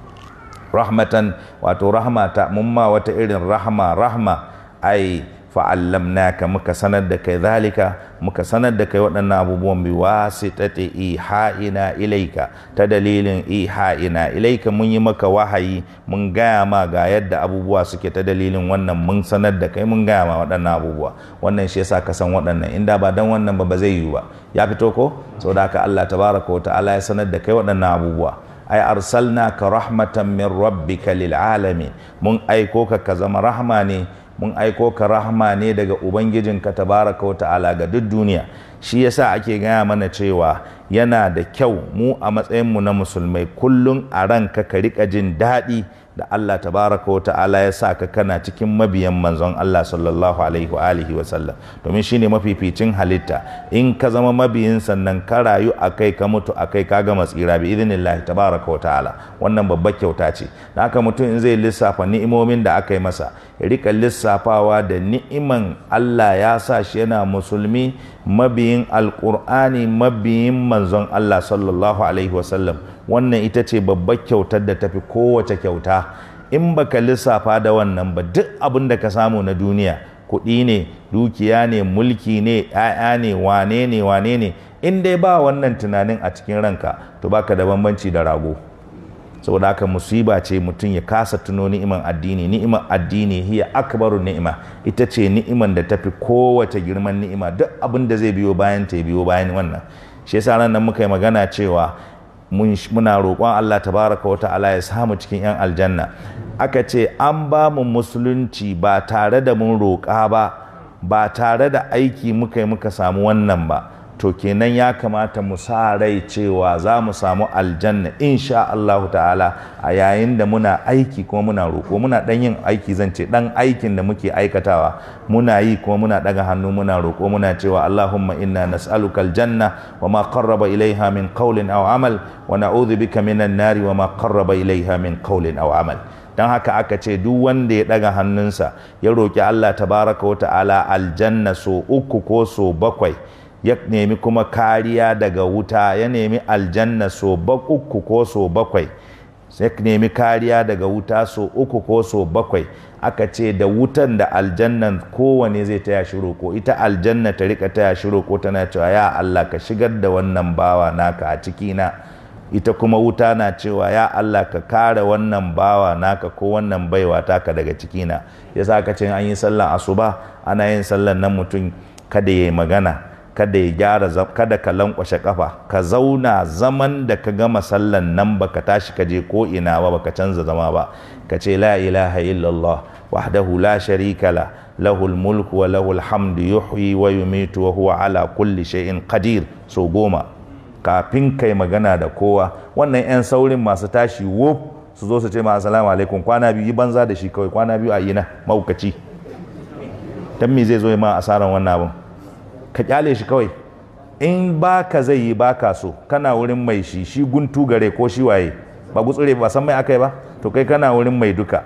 rahmatan wato rahmata mun ma wata irin rahma rahma ai fa'allamnaka muka sanar da kai zalika muka sanar da kai waɗannan abubuwan bi wasitati iha'ina ilaika ta dalilin iha'ina ilaika mun yi maka wahayi mun gaya ma ga yadda abubuwa suke ta dalilin wannan mun sanar da kai mun gaya ma waɗannan abubuwa wannan shi yasa ka san waɗannan inda ba dan wannan ba ba zai yiwu ba ya fito ko saboda haka Allah tabaraka wa ta'ala ya sanar da kai waɗannan abubuwa ai arsalnaka rahmatan min rabbika lil alamin mun aiko ka ka zama rahma ne mun aiko ka rahma ne daga ubangijinka tabaraka wa ta'ala ga duk duniya shi yasa ake gaya mana cewa yana da kyau mu a matsayinmu na musulmai kullum a ranka ka rika jin daɗi da Allah tabaraka wa ta'ala ya sa ka kana cikin mabiyan manzon Allah sallallahu alaihi wa alihi wa sallam domin shine mafificin halitta in ka zama mabiyin sannan ka rayu akai ka mutu akai ka gama tsira bi idinillahi tabaraka wa ta'ala wannan babbar kyauta ce da haka mutum in zai lissafa ni'imomin da aka yi masa ya rika lissafawa da ni'iman Allah ya sa shi yana musulmi mabiyin alkur'ani mabiyin manzon Allah sallallahu alaihi wasallam wannan ita ce babbar kyautar da tafi kowace kyauta in baka lissafa da wannan ba duk abin da ka samu na duniya kuɗi ne dukiya ne mulki ne ‘ya'ya ne wane ne wane ne in dai ba wannan tunanin a cikin ranka to baka da bambanci da rago saboda haka musiba ce mutum ya kasa tuno ni'iman addini ni'iman addini hiya akbaru ni'ima ita ce ni'iman da tafi kowace girman ni'ima duk abin da zai biyo bayan ta biyo bayan wannan shi yasa ran nan muka yi magana cewa muna roƙon Allah tabaraka wa ta'ala ya samu cikin yan aljanna aka ce an ba mu musulunci ba tare da mun roƙa ba ba tare da aiki muka yi muka samu wannan ba to kenan ya kamata mu sa rai cewa za mu samu aljanna insha Allahu ta'ala a yayin da muna aiki kuma muna roƙo muna ɗan yin aiki zan ce ɗan aikin da muke aikatawa muna yi kuma muna ɗaga hannu muna roƙo muna cewa Allahumma inna nas'aluka aljanna wa ma qarraba ilaiha min qawlin aw amal wa na'udhu bika minan nari wa ma qarraba ilaiha min qawlin aw amal don haka aka ce duk wanda ya ɗaga hannunsa ya roƙi Allah tabaraka wa ta'ala aljanna so uku ko so bakwai ya nemi kuma kariya daga wuta ya nemi aljanna so uku ko so bakwai ya nemi kariya daga wuta so uku ko so bakwai aka ce da wutan da aljannan kowane zai taya shi roko ita aljanna ta rika taya shi roko tana cewa ya Allah ka shigar da wannan bawa naka a cikina ita kuma wuta na cewa ya Allah ka kare wannan bawa naka ko wannan baiwa taka daga cikina yasa aka ce an yi sallan asuba ana yin sallan nan mutum kada ya yi magana kada ya gyara kada ka lankwashe kafa ka zauna zaman da ka gama sallan nan baka tashi ka je ko ina ba baka canza zama ba ka ce la ilaha illallah wahdahu la sharika la lahul mulku wa lahul hamdu yuhyi wa yumitu wa huwa ala kulli shay'in qadir so goma kafin kai magana da kowa wannan yan saurin masu tashi wuf su zo su ce ma assalamu alaikum kwana biyu yi banza da shi kawai kwana biyu a yi na maukaci dan me zai zo ma asaran wannan abin ka kyale shi kawai in baka zai yi baka so kana wurin mai shi shi guntu gare ko shi waye ba gutsure ba san mai akai ba to kai kana wurin mai duka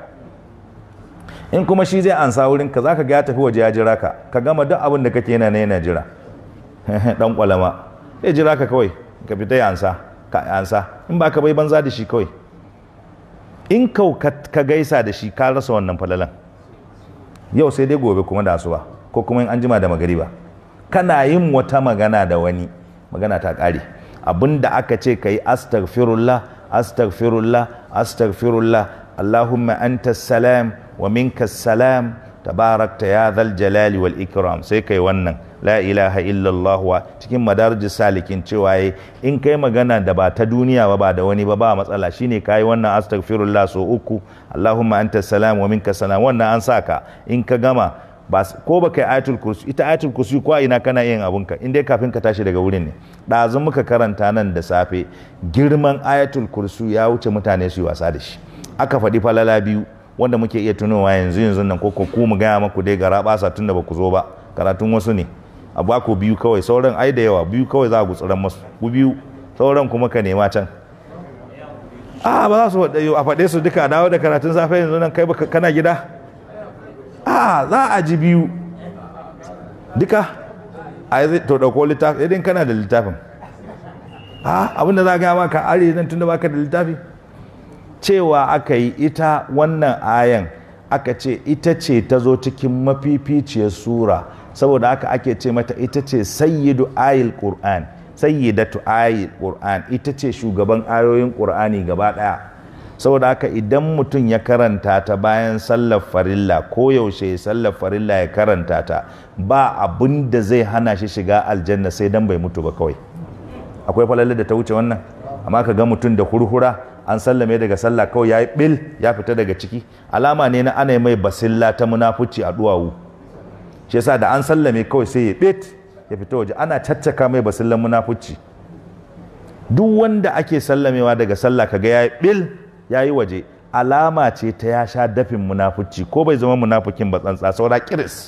in kuma shi zai ansa wurin ka zaka ga ya tafi waje ya jira ka ka gama duk abin da kake yana ne yana jira dan kwalama zai jira ka kawai ka fita ya ansa ka ansa in baka bai banza da shi kawai in kau ka ka gaisa da shi ka rasa wannan falalan yau sai dai gobe kuma da asuba ko kuma in an jima da magariba kana yin wata magana da wani magana ta ƙare abinda aka ce ka yi astaghfirullah astaghfirullah astaghfirullah allahumma anta salam wa minka salam tabarakta ya zal jalali wal ikram sai kai wannan la ilaha illallah wa cikin madarijis salikin cewa yayi in kai magana da ba ta duniya ba ba da wani ba ba matsala shine kai wannan astaghfirullah so uku allahumma anta salam wa minka salam wannan an saka in ka gama ba ko baka yi ayatul kursi ita ayatul kursi ko ina kana yin abunka in dai kafin ka tashi daga wurin ne ɗazu muka karanta nan da safe girman ayatul kursi ya wuce mutane su yi wasa da shi aka faɗi falala biyu wanda muke iya tunowa yanzu yanzu nan ko ku mu gaya maku dai gara basa tun da ba ku zo ba karatun wasu ne a ba ku biyu kawai sauran ai da yawa biyu kawai za a gutsuran masu ku biyu sauran kuma ka nema can a ba za su a faɗe su duka a dawo da karatun safe yanzu nan kai kana gida a za a ji biyu duka a yi to ɗauko littafi idan kana da littafin a abinda za a gaya maka are nan tun da baka da littafi cewa aka yi ita wannan ayan aka ce ita ce ta zo cikin mafificiyar sura saboda haka ake ce mata ita ce sayyidu ayil qur'an sayyidatu ayil qur'an ita ce shugaban ayoyin qur'ani gaba daya saboda haka idan mutum ya karanta ta bayan sallar farilla ko yaushe sallar farilla ya karanta ta ba abin da zai hana shi shiga aljanna sai dan bai mutu ba kawai akwai falalar da ta wuce wannan amma ka ga mutum da hurhura an sallame daga sallah kawai ya yi bil ya fita daga ciki alama ne na ana mai basilla ta munafuci a duwawu shi yasa da an sallame kawai sai ya bit ya fita waje ana caccaka mai basillan munafuci duk wanda ake sallamewa daga sallah kaga ya yi bil ya yi waje alama ce ta ya sha dafin munafuci ko bai zama munafukin ba tsantsa saura kiris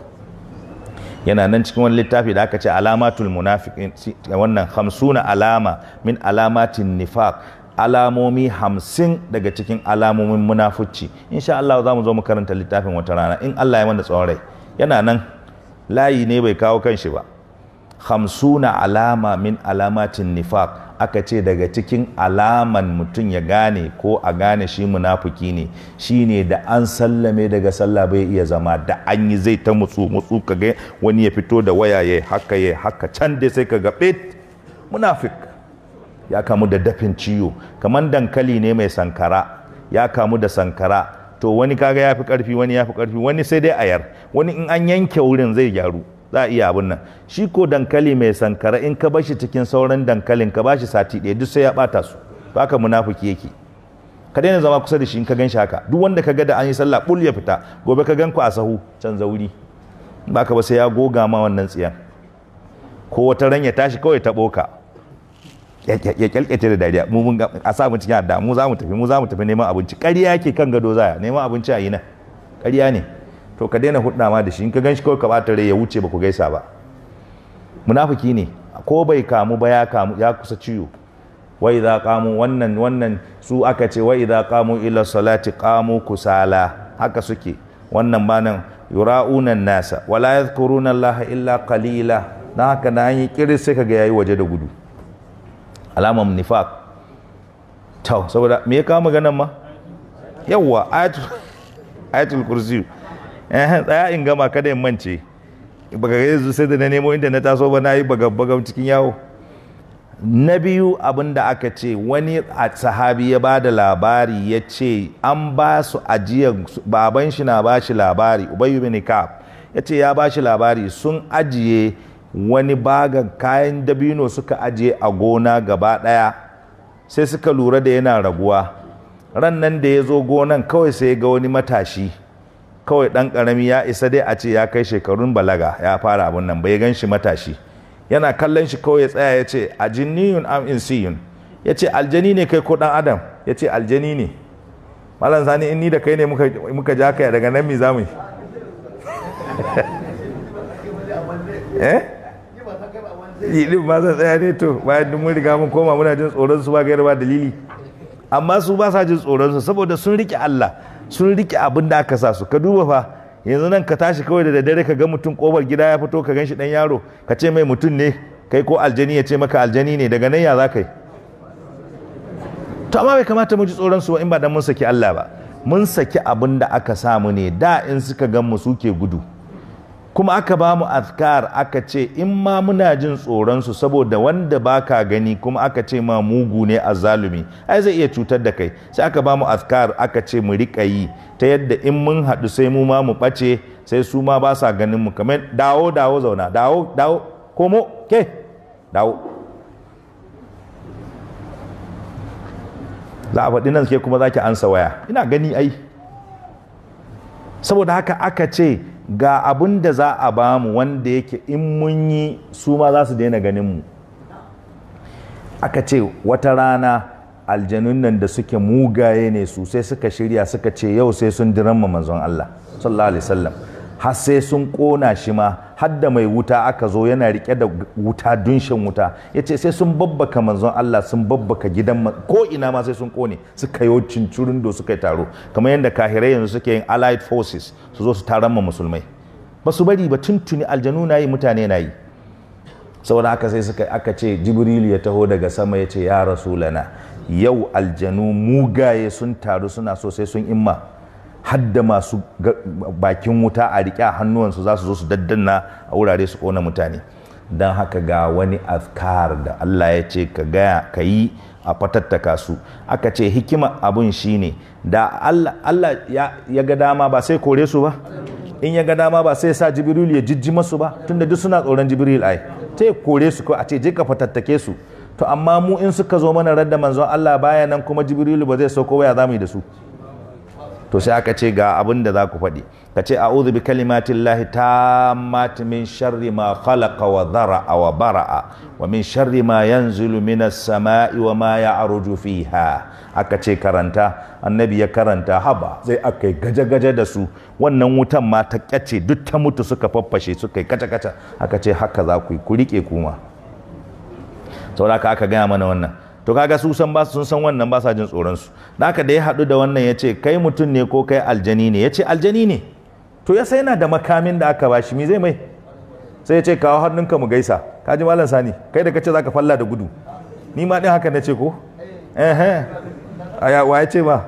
yana nan cikin wani littafi da aka ce alamatul munafiqin wannan hamsuna alama min alamatin nifaq alamomi hamsin daga cikin alamomin munafuci insha Allah za mu zo mu karanta littafin wata rana in Allah ya mana tsawon rai yana nan layi ne bai kawo kanshi ba hamsuna alama min alamatin nifaq aka ce daga cikin alaman mutum ya gane ko a gane shi munafuki ne shine da an sallame daga sallah bai iya zama da an yi zai ta mutsu mutsu kaga wani ya fito da waya ya haka ya haka can dai sai kaga bet munafik ya kamu da dafin ciwo kamar dankali ne mai sankara ya kamu da sankara to wani kaga ya fi karfi wani ya fi karfi wani sai dai ayar wani in an yanke wurin zai gyaru za a iya abin nan shi ko dankali mai sankara in ka bashi cikin sauran dankalin ka bashi sati ɗaya duk sai ya bata su to haka munafiki yake ka daina zama kusa da shi in ka gan shi haka duk wanda ka ga da an yi sallah bul ya fita gobe ka gan ku a sahu can zauri ba ka ba sai ya goga ma wannan tsiyan ko wata ran ya tashi kawai ta boka ya kyalkyace da dariya mu mun a sa mu cikin adda mu za mu tafi mu za mu tafi neman abinci ƙarya yake kan gado zaya neman abinci a yi nan ƙarya ne to ka daina hudda ma da shi in ka ganshi kawai ka bata rai ya wuce ba ku gaisa ba munafiki ne ko bai kamu ba ya kamu ya kusa ciwo wa idza qamu wannan wannan su aka ce wa idza qamu ila salati qamu kusala haka suke wannan ba nan yura'una nasa wala yadhkuruna allaha illa qalila dan haka na yi kiris sai kaga yayi waje da gudu alamar nifaq to saboda me ya kawo maganan ma yawwa ayatul ayatul kursi eh tsaya in gama kada in mance baka ga yanzu sai da na nemo inda na taso ba na yi bagab cikin yawo na biyu abin da aka ce wani sahabi ya ba da labari ya ce an ba su ajiyar baban shi na ba shi labari ubayu bin ka'ab ya ce ya ba shi labari sun ajiye wani bagan kayan dabino suka ajiye a gona gaba ɗaya sai suka lura da yana raguwa ran nan da ya zo gonan kawai sai ga wani matashi kawai ɗan ƙarami ya isa dai a ce ya kai shekarun balaga ya fara abun nan bai gan shi matashi yana kallon shi kawai ya tsaya ya ce a jinniyun am insiyun ya ce aljani ne kai ko ɗan adam ya ce aljani ne malam sani in ni da kai ne muka ja kai daga nan mi za mu yi eh yi ba sa tsaya ne to bayan mun riga mun koma muna jin tsoron su ba gaira ba dalili amma su ba sa jin tsoron su saboda sun rike Allah sun rike abin da aka sa su ka duba fa yanzu nan ka tashi kawai da daddare ka ga mutum kofar gida ya fito ka ganshi dan yaro ka ce mai mutum ne kai ko aljani ya ce maka aljani ne daga nan ya za ka yi to amma bai kamata mu ji tsoron su ba in ba dan mun saki Allah ba mun saki abin da aka samu ne da in suka gan mu suke gudu kuma aka ba mu azkar aka ce in ma muna jin tsoron su saboda wanda baka gani kuma aka ce ma mugu ne a zalumi ai zai iya cutar da kai sai aka ba mu azkar aka ce mu riƙa yi ta yadda in mun haɗu sai mu ma mu ɓace sai su ma ba sa ganin mu kamar dawo dawo zauna dawo dawo komo ke dawo za a faɗi nan ke kuma za ki ansa waya ina gani ai saboda haka aka ce ga abin da za a ba mu wanda yake in mun yi su ma za su daina ganin mu aka ce wata rana aljanun nan da suke mugaye ne su sai suka shirya suka ce yau sai sun diramma manzon Allah sallallahu alaihi wasallam har sai sun kona shi ma har da mai wuta aka zo yana rike da wuta dunshin wuta ya ce sai sun babbaka manzon Allah sun babbaka gidan ko ina ma sai sun kone suka yi cincirin do suka yi taro kamar yadda kahirai yanzu suke yin allied forces su zo su taron ma musulmai ba su bari ba tuntuni aljanu na yi mutane na yi saboda haka sai suka aka ce jibrilu ya taho daga sama ya ce ya rasulana yau aljanu mugaye sun taru suna so sai sun imma hadda masu bakin wuta a riƙe a hannuwansu za su zo su daddanna a wurare su ƙona mutane don haka ga wani azkar da Allah ya ce ka gaya ka yi a fatattaka su aka ce hikima abun shine da Allah ya ga dama ba sai kore su ba in ya ga dama ba sai sa jibril ya jijji masu ba tunda duk suna tsoron jibril ai sai kore su ko a ce je ka fatattake su to amma mu in suka zo mana radda manzon Allah baya nan kuma jibrilu ba zai sauko waya zamu yi da su to sai aka ce ga abin da za ku faɗi ka ce a'udhu bi kalimatin lahi tammati min sharri ma khalaqa wa dhara'a wa bara'a wa min sharri ma yanzilu minas sama'i wa ma ya'ruju fiha aka ce karanta annabi ya karanta haba sai aka yi gaje-gaje da su wannan wutan ma ta kyace duk ta mutu suka faffashe suka yi kaca-kaca aka ce haka za ku yi ku riƙe kuma saboda aka gaya mana wannan to kaga su san ba sun san wannan ba sa jin tsoron su da haka da ya haɗu da wannan ya ce kai mutum ne ko kai aljani ne ya ce aljani ne to ya sai yana da makamin da aka bashi me zai mai sai ya ce kawo hannunka mu gaisa ka ji malam sani kai da kace zaka falla da gudu ni ma din haka nace ko eh eh aya wa ya ce ba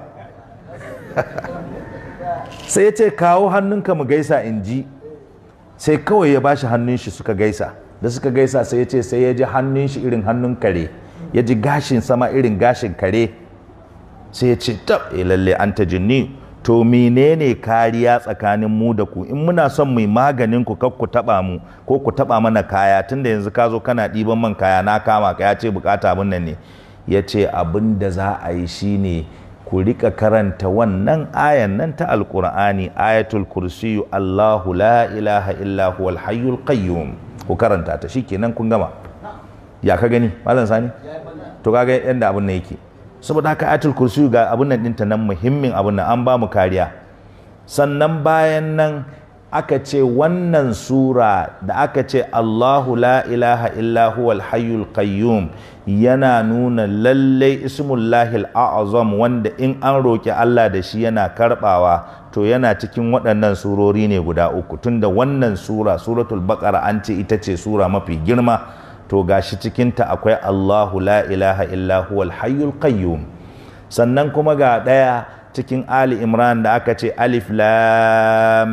sai ya ce kawo hannunka mu gaisa in ji sai kawai ya bashi hannun shi suka gaisa da suka gaisa sai ya ce sai ya ji hannun shi irin hannun kare ya ji gashin sama irin gashin kare sai ya ce tab eh lalle an ta jinni to menene kariya tsakanin mu da ku in muna son mu maganin ku kar ku taba mu ko ku taba mana kaya tunda yanzu ka zo kana ɗiban man kaya na kama ka ya ce bukata abin nan ne ya ce abin da za a yi shine ku rika karanta wannan ayan nan ta alkur'ani ayatul kursiyu allahu la ilaha illa huwal hayyul qayyum ku karanta ta shikenan kun gama ya ka gani malam sani to kaga yanda abun nan yake saboda haka ayatul kursi ga abun nan dinta nan muhimmin abun nan an ba mu kariya sannan bayan nan aka ce wannan sura da aka ce Allahu la ilaha illa huwal hayyul qayyum yana nuna lallai ismullahi azam wanda in an roki Allah da shi yana karbawa to yana cikin waɗannan surori ne guda uku tunda wannan sura suratul baqara an ce ita ce sura mafi girma to gashi cikinta akwai Allahu la ilaha illa huwal hayyul qayyum sannan kuma ga ɗaya cikin Ali Imran da aka ce alif lam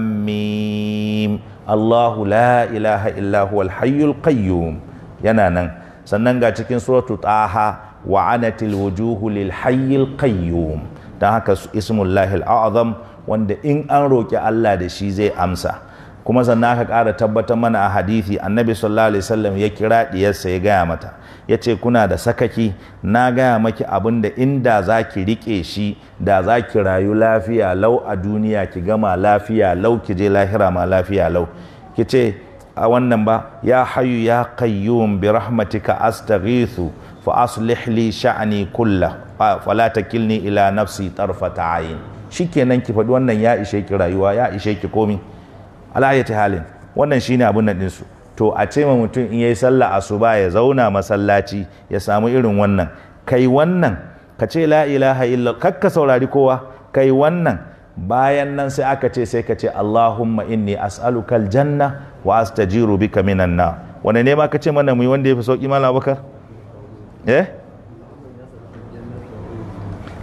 mim Allahu la ilaha illa huwal hayyul qayyum yana nan sannan ga cikin suratu taha wa anatil wujuhu lil hayyil qayyum dan haka ismullahi al-azam wanda in an roki Allah da shi zai amsa kuma sannan aka ƙara tabbatar mana a hadithi annabi sallallahu alaihi wasallam ya kira diyarsa ya gaya mata ya ce kuna da sakaki na gaya maki abin da inda za ki riƙe shi da za ki rayu lafiya lau a duniya ki gama lafiya lau ki je lahira ma lafiya lau ki ce a wannan ba ya hayu ya qayyum bi rahmatika astaghithu fa aslih li sha'ni kullah fala takilni ila nafsi tarfata ayin shikenan ki faɗi wannan ya ishe ki rayuwa ya ishe ki komi alayati halin wannan shine abun nan ɗinsu to a ce ma mutum in yayi sallah asuba ya zauna masallaci ya samu irin wannan kai wannan ka ce la ilaha illa kakka saurari kowa kai wannan bayan nan sai aka ce sai ka ce Allahumma inni as'aluka aljanna wa astajiru bika minan na wanda ne ma ka ce mana mu yi wanda yafi sauki malam Abubakar eh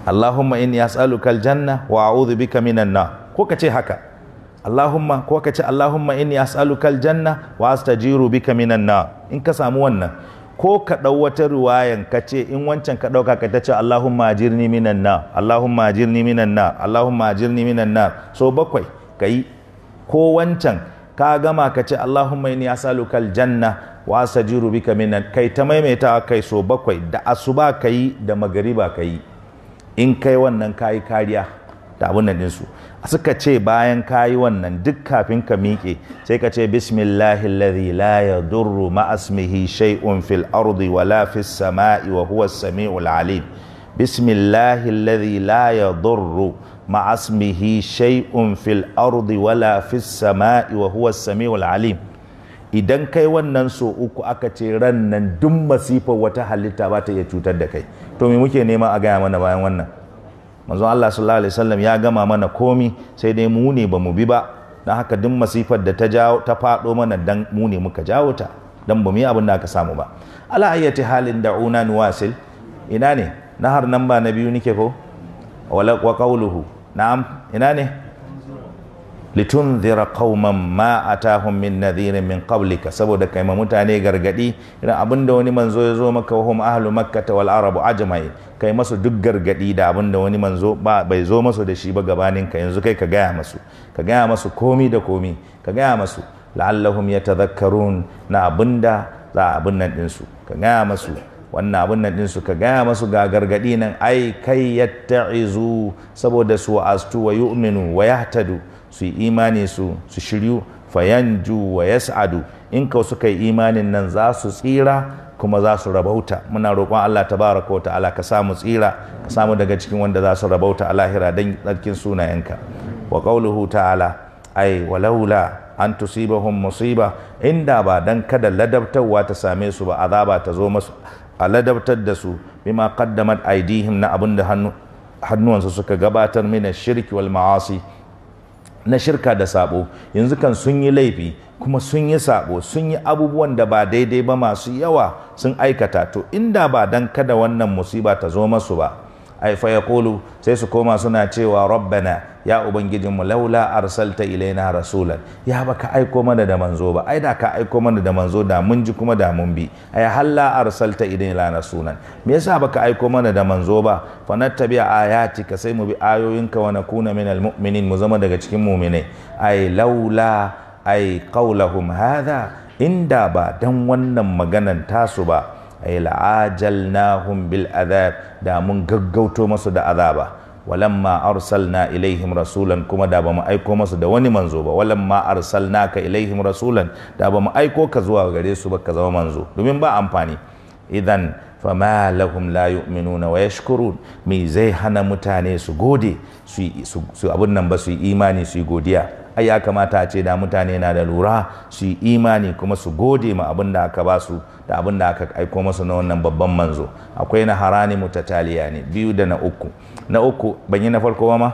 Allahumma inni as'aluka aljanna wa a'udhu bika minan nar ko ka ce haka Allahumma ko ka ce Allahumma inni as'aluka aljanna wa astajiru bika minan nar in ka samu wannan ko ka ɗau wata ruwayan ka ce in wancan ka ɗauka ka ta ce Allahumma ajirni minan nar Allahumma ajirni minan nar Allahumma ajirni minan nar so bakwai ka yi ko wancan ka gama ka ce Allahumma inni as'aluka aljanna wa astajiru bika minan kai ta maimaita kai so bakwai da asuba ka yi da magariba ka yi in kai wannan ka yi kariya da abin nan ɗinsu suka ce bayan ka yi wannan duk kafin ka miƙe sai ka ce bismillahi alladhi la yadurru ma'asmihi shay'un fil ardi wala fis sama'i wa huwa as-sami'ul alim bismillahi alladhi la yadurru ma'asmihi shay'un fil ardi wala fis sama'i wa huwa as-sami'ul alim idan kai wannan so uku aka ce ran nan duk masifar wata halitta ba ta iya cutar da kai to me muke nema a gaya mana bayan wannan manzon Allah sallallahu alaihi wasallam ya gama mana komi sai dai mu ne bamu bi ba dan haka duk masifar da ta jawo ta fado mana dan mu ne muka jawo ta dan bamu yi abin da aka samu ba ala ayyati halin da'una nuwasil ina ne nahar nan ba na biyu nike ko wala wa qawluhu na'am ina ne litunzira qauman ma atahum min nadhirin min qablika saboda kai ma mutane gargadi idan abinda wani manzo ya zo maka wahum ahlu makkah wal arabu ajmai kai masu duk gargadi da abinda wani manzo ba bai zo masu da shi ba gabanin ka yanzu kai ka gaya masu ka gaya masu komi da komi ka gaya masu la'allahum yatadhakkarun na abinda za abin nan din su ka gaya masu wannan abin nan din su ka gaya masu ga gargadi nan ai kai yatta'izu saboda su astu wa yu'minu wa yahtadu su yi imani su su shiryu fayanju wa yas'adu in ka suka yi imanin nan za su tsira kuma za su rabauta muna roƙon Allah tabaraka wa ta'ala ka samu tsira ka samu daga cikin wanda za su rabauta a lahira dan tsarkin sunayenka wa qawluhu ta'ala ai walaula an tusibahum musiba inda ba dan kada ladabtarwa ta same su ba azaba ta zo masu a ladabtar da su bima qaddamat aidihim na abinda hannu hannuwansu suka gabatar mina shirki wal ma'asi na shirka da sabo yanzu kan sun yi laifi kuma sun yi sabo sun yi abubuwan da ba daidai ba masu yawa sun aikata to inda ba dan kada wannan musiba ta zo masu ba ai fa yaqulu sai su koma suna cewa rabbana ya ubangijinmu laula arsalta ilaina rasulan ya baka aiko mana da manzo ba ai da ka aiko mana da manzo da mun ji kuma da mun bi ai halla arsalta ilaina rasulan me yasa baka aiko mana da manzo ba fa nattabi ayatika sai mu bi ayoyinka wa nakuna minal mu'minin mu zama daga cikin mu'minai ai laula ai qaulahum hadha inda ba dan wannan maganan tasu ba ay la'ajalnahum bil adhab da mun gaggauto masu da azaba walamma arsalna ilaihim rasulan kuma da bamu aiko masu da wani manzo ba walamma arsalnaka ilaihim rasulan da bamu aiko ka zuwa gare su ba ka zama manzo domin ba amfani idan fama lahum la yu'minuna wa yashkurun me zai hana mutane su gode su su abun nan ba su yi imani su yi godiya ai ya kamata a ce da mutane na da lura su yi imani kuma su gode ma abin da aka ba su da abin da aka aiko masu na wannan babban manzo akwai na harani mutataliya ne biyu da na uku na uku ban yi na farko ba ma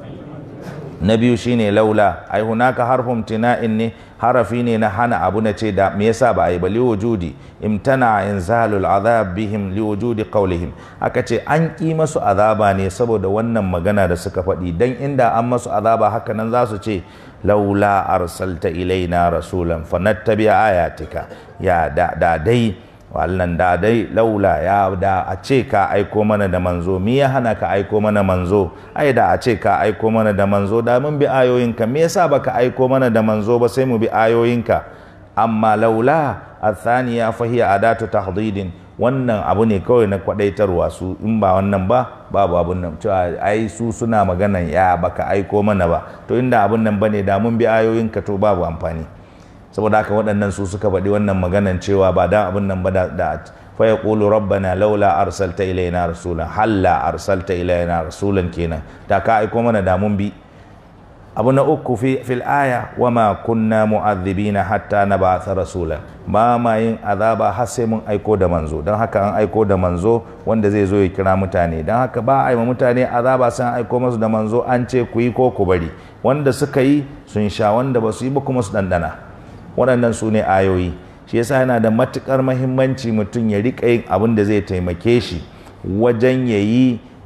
na biyu shine laula ai hunaka harfun tina'in ne harafi ne na hana abu na ce da me yasa ba a yi ba li wujudi imtana inzalul azab bihim li wujudi qawlihim aka ce an ki masu azaba ne saboda wannan magana da suka faɗi dan inda an masu azaba haka nan za su ce laula arsalta ilaina rasulan fanattabi ayatika ya da da dai wallan da dai laula ya da a ce ka aiko mana da manzo me ya hana ka aiko mana manzo ai da a ce ka aiko mana da manzo da mun bi ayoyinka me yasa baka aiko mana da manzo ba sai mu bi ayoyinka amma laula athaniya fa hiya adatu tahdidin wannan abu ne kawai na kwadaitarwa su in ba wannan ba babu abun nan cewa ai su suna maganan ya baka aiko mana ba to inda abun nan bane da mun bi ayoyinka to babu amfani saboda haka waɗannan su suka faɗi wannan maganan cewa ba da abun nan ba da fa yaqulu rabbana laula arsalta ilaina rasulan halla arsalta ilaina rasulan kenan da ka aiko mana da mun bi abu na uku fi fil aya wama kunna mu'adhibina hatta nab'atha rasulan ba ma yin azaba har sai mun aiko da manzo don haka an aiko da manzo wanda zai zo ya kira mutane don haka ba a yi mutane azaba sai an aiko masu da manzo an ce ku yi ko ku bari wanda suka yi sun sha wanda ba su yi ba kuma su dandana waɗannan su ne ayoyi shi yasa yana da matukar mahimmanci mutum ya riƙa yin abin da zai taimake shi wajen ya yi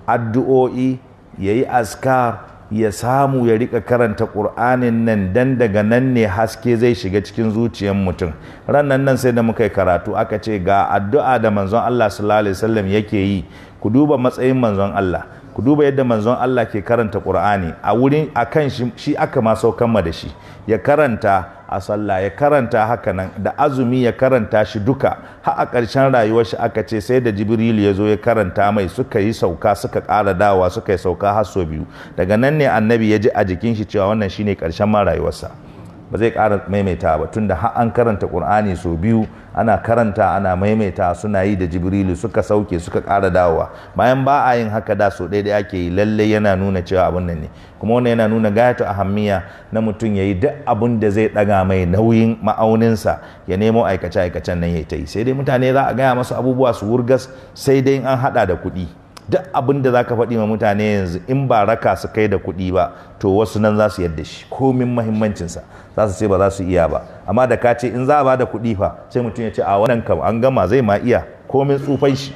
addu'o'i ya yi askar ya samu ya rika karanta ƙur'anin nan dan daga nan ne haske zai shiga cikin zuciyar mutum rannan nan sai da muka yi karatu aka ce ga addu'a da manzon Allah sallallahu alaihi wasallam yake yi ku duba matsayin manzon Allah ku duba yadda manzon Allah ke karanta Qur'ani a wurin akan shi shi aka ma saukan ma da shi ya karanta a sallah ya karanta haka nan da azumi ya karanta shi duka har a ƙarshen rayuwar shi aka ce sai da Jibril ya zo ya karanta mai suka yi sauka suka ƙara dawa suka yi sauka har sau biyu daga nan ne annabi ya ji a jikin shi cewa wannan shine ƙarshen ma rayuwarsa ba zai ƙara maimaita ba tunda har an karanta Qur'ani sau biyu ana karanta ana maimaita suna yi da jibrilu suka sauke suka ƙara dawowa bayan ba a yin haka da so ɗaya da ake yi lalle yana nuna cewa abin nan ne kuma wannan yana nuna gayatu ahammiya na mutum ya yi duk abin da zai ɗaga mai nauyin ma'auninsa ya nemo aikace aikacen nan ya ta yi sai dai mutane za a gaya masu abubuwa su wurgas sai dai an haɗa da kuɗi duk abin da za ka faɗi ma mutane yanzu in ba raka su kai da kuɗi ba to wasu nan za su yadda shi komin mahimmancinsa za su ce ba za su iya ba amma da ka ce in za a ba da kuɗi fa sai mutum ya ce a wannan kam an gama zai ma iya komin tsufan shi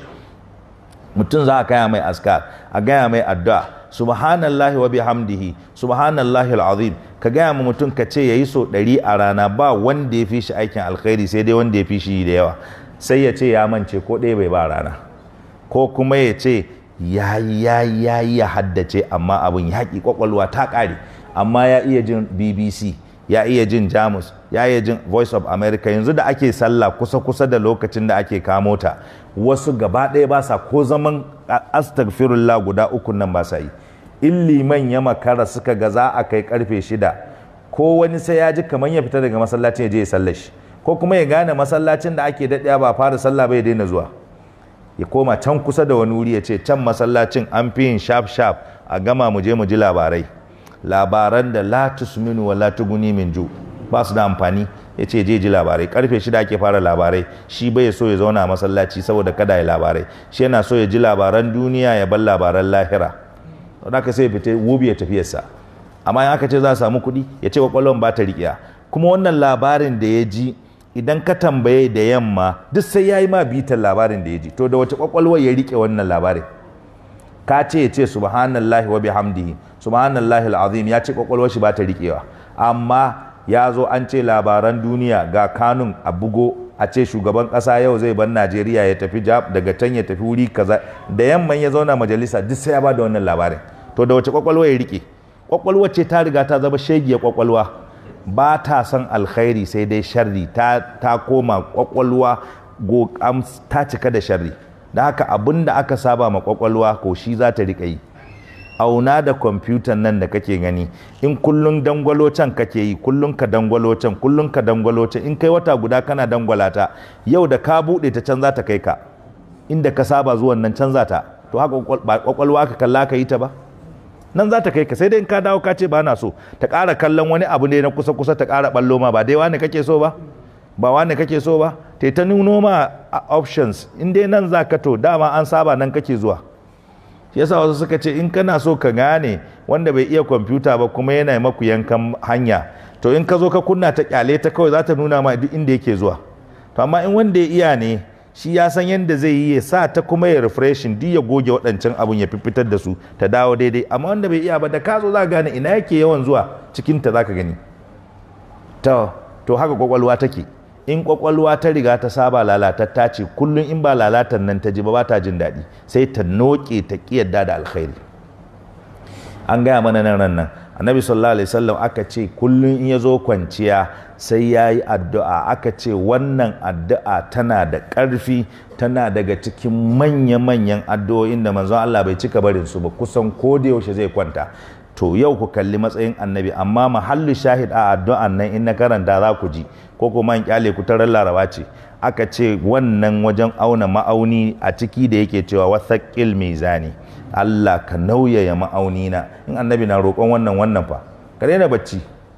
mutum za a kaya mai askar a gaya mai addu'a subhanallahi wa bihamdihi subhanallahi alazim ka gaya ma mutum ka ce yayi so ɗari a rana ba wanda ya fi shi aikin alkhairi sai dai wanda ya fi shi da yawa sai ya ce ya mance ko ɗaya bai ba rana ko kuma ya ce ya ya ya ya haddace amma abin yaƙi kwakwalwa ta ƙare amma ya iya jin bbc ya iya jin jamus ya iya jin voice of america yanzu da ake sallah kusa-kusa da lokacin da ake kamo ta wasu gaba ɗaya ba sa ko zaman astagfirullah guda uku nan ba sa yi in liman ya makara suka ga za a kai karfe shida ko wani sai ya ji kamar ya fita daga masallacin ya je ya sallar shi ko kuma ya gane masallacin da ake daɗaya ba fara sallah bai daina zuwa ya koma can kusa da wani wuri ya ce can masallacin an fi yin sharp sharp a gama mu je mu ji labarai labaran da la tusminu wa la tuguni min ju ba su da amfani ya ce je ji labarai karfe shida ake fara labarai shi bai so ya zauna a masallaci saboda kada ya labarai shi yana so ya ji labaran duniya ya bar labaran lahira don haka sai fita wubi ya tafiyarsa amma in aka ce za a samu kuɗi ya ce kwakwalwan ba ta riƙiya kuma wannan labarin da ya ji idan ka tambaye da yamma duk sai ya yi ma bitan labarin da ya ji to da wace kwakwalwar ya riƙe wannan labarin ka ce ya ce subhanallahi wa bihamdihi subhanallahi alazim ya ce kwakwalwar shi ba ta riƙewa amma ya zo an ce labaran duniya ga kanun a bugo a ce shugaban ƙasa yau zai bar Najeriya ya tafi daga can ya tafi wuri kaza da yamman ya zauna majalisa duk sai ya ba da wannan labarin to da wace kwakwalwa ya riƙe kwakwalwar ce ta riga ta zama shegiyar kwakwalwa ba ta son alkhairi sai dai sharri ta, ta koma kwakwalwa ta cika da sharri da haka abin da aka saba ma kwakwalwa ko shi za ta riƙa yi auna da kwamfutan nan da kake gani in kullun dangwalo can kake yi kullun ka dangwalo can kullun ka dangwalo can in kai wata guda kana dangwala ta yau da ka buɗe ta can za ta kai ka inda ka saba zuwan nan can za ta to haka kwakwalwa aka kalla ka yi ta ba nan za ta kai ka sai dai in ka dawo ka ce ba na so ta ƙara kallon wani abu ne na kusa kusa ta ƙara ɓallo ma ba dai wani kake so ba ba wani kake so ba ta ta nuno ma options in dai nan za ka to dama an saba nan kake zuwa shi yasa wasu suka ce in kana so ka gane wanda bai iya kwamfuta ba kuma yana maku yankan hanya to in ka zo ka kunna ta kyale ta kawai za ta nuna ma duk inda yake zuwa to amma in wanda ya iya ne shi ya san yadda zai yi ya sa ta kuma ya refreshin duk ya goge waɗancan abun ya fitar da su ta dawo daidai amma wanda bai iya ba da ka zo za ka gane ina yake yawan zuwa cikin ta za ka gani to to haka kwakwalwa take in kwakwalwa ta riga ta saba lalatatta ce kullum in ba lalatan nan ta ji ba ba ta jin daɗi sai ta noke ta ƙiyarda da alkhairi an gaya mana nan ran nan annabi sallallahu alaihi wasallam aka ce kullum in ya zo kwanciya sai ya yi addu'a aka ce wannan addu'a tana da ƙarfi tana daga cikin manya-manyan addu'o'in da manzon Allah bai cika barin su ba kusan ko da yaushe zai kwanta to yau ku kalli matsayin annabi amma mahallu shahid a addu'an nan in na karanta za ku ji ko kuma in kyale ku tarar laraba ce aka ce wannan wajen auna ma'auni a ciki da yake cewa wasaƙil mizani Allah ka nauyaya ma'auni na in annabi na roƙon wannan wannan fa ka daina bacci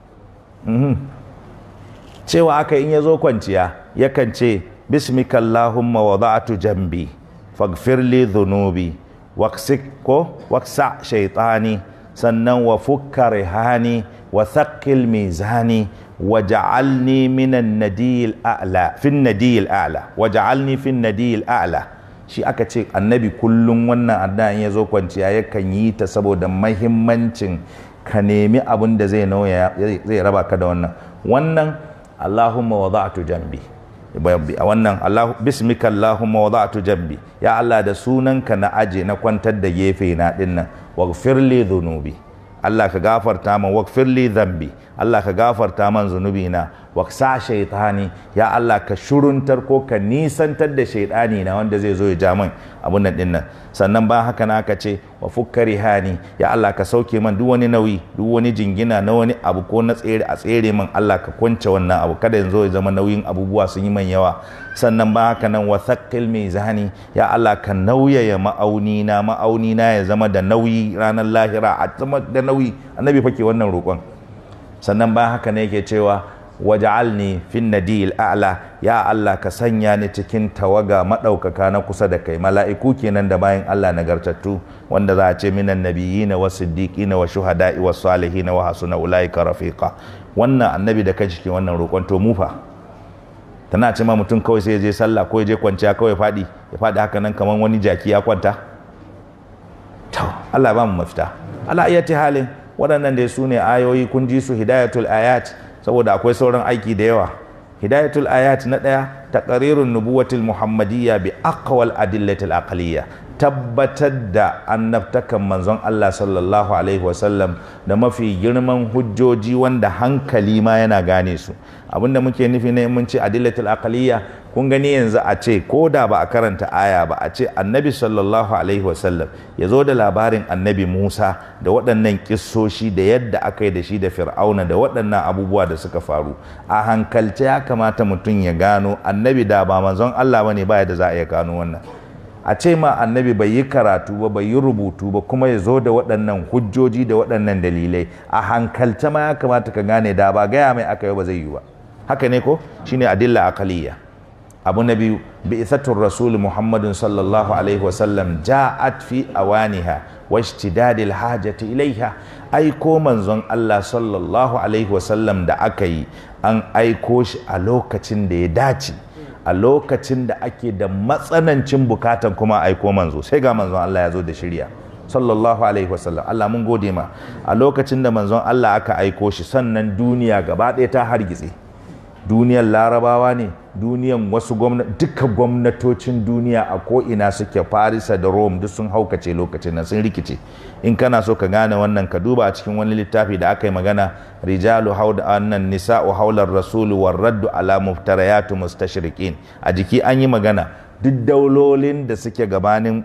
cewa aka in ya zo kwanciya yakan ce bismika Allahumma wada'tu jambi faghfir li dhunubi waqsik ko waqsa shaytani sannan wa fukka rihani wa thaqqil mizani waj'alni minan nadiyil a'la fin nadiyil a'la waj'alni fin nadiyil a'la shi aka ce annabi kullum wannan addu'a in ya zo kwanciya yakan yi ta saboda mahimmancin ka nemi abin da zai nauya zai raba ka da wannan wannan Allahumma wada'tu jambi a wannan Allah bismika Allahumma wada'tu jambi ya Allah da sunanka na aje na kwantar da gefe na dinnan waghfir li dhunubi Allah ka gafarta man waghfir li dhanbi Allah ka gafarta man zunubi na waksa shaitani ya Allah ka shuruntar ko ka nisantar da shaitani na wanda zai zo ya ja min abun nan dinnan sannan ba haka na aka ce wa fukkari hani ya Allah ka sauke man duk wani nauyi duk wani jingina na wani abu ko na tsere a tsere man Allah ka kwance wannan abu kada yanzu ya zama nauyin abubuwa sun yi man yawa sannan ba haka nan wa thaqqil mizani ya Allah ka nauyaya ma'auni na ma'auni na ya zama da nauyi ranar lahira a zama da nauyi annabi fake wannan roƙon sannan ba haka ne yake cewa waj'alni fin nadil a'la ya Allah ka sanya ni cikin tawaga madaukaka na kusa da kai mala'iku kenan da bayan Allah nagartattu wanda za a ce minan nabiyina was siddiqina wa shuhada'i was salihin wa hasuna ulaika rafiqa wannan annabi da kai cikin wannan roƙon to mu fa tana ce ma mutum kawai sai ya je sallah ko ya je kwanciya kawai faɗi ya faɗi haka nan kamar wani jaki ya kwanta to Allah ba mu mafita ala iyati halin waɗannan dai su ne ayoyi kun ji su hidayatul ayat saboda akwai sauran aiki da yawa hidayatul ayat na ɗaya taqrirun nubuwatil muhammadiyya bi aqwal adillatil aqliyya tabbatar da annabtakan manzon Allah sallallahu alaihi wasallam da mafi girman hujjoji wanda hankali ma yana gane su abinda muke nufi ne mun ce adillatul aqliyya kun gani yanzu a ce ko da ba a karanta aya ba a ce annabi sallallahu alaihi wasallam ya zo da labarin annabi musa da waɗannan kissoshi da yadda aka yi da shi da fir'auna da waɗannan abubuwa da suka faru a hankalce ya kamata mutum ya gano annabi da ba manzon allah ba ne ba yadda za a iya gano wannan a ce ma annabi bai yi karatu ba bai yi rubutu ba kuma ya zo da waɗannan hujjoji da waɗannan dalilai a hankalce ma ya kamata ka gane da ba gaya mai aka yi ba zai yi ba haka ne ko shine adilla aqaliyya abu na biyu bi'ithatur rasul muhammadin sallallahu alaihi wasallam ja'at fi awaniha wa ishtidadil hajati ilaiha aiko manzon Allah sallallahu alaihi wasallam da aka yi an aiko shi a lokacin da ya dace a lokacin da ake da matsanancin bukatan kuma aiko manzo sai ga manzon Allah ya zo da shirya sallallahu alaihi wasallam Allah mun gode ma a lokacin da manzon Allah aka aiko shi sannan duniya gaba ɗaya ta hargitse duniyar larabawa ne duniyan wasu gwamnati duka gwamnatocin duniya a ko'ina suke farisa da rome duk sun haukace lokacin nan sun rikice in kana so ka gane wannan ka duba a cikin wani littafi da aka yi magana rijalu hauda annan nisa'u haular rasulu war raddu ala muftarayatu mustashriqin a jiki an yi magana duk daulolin da suke gabanin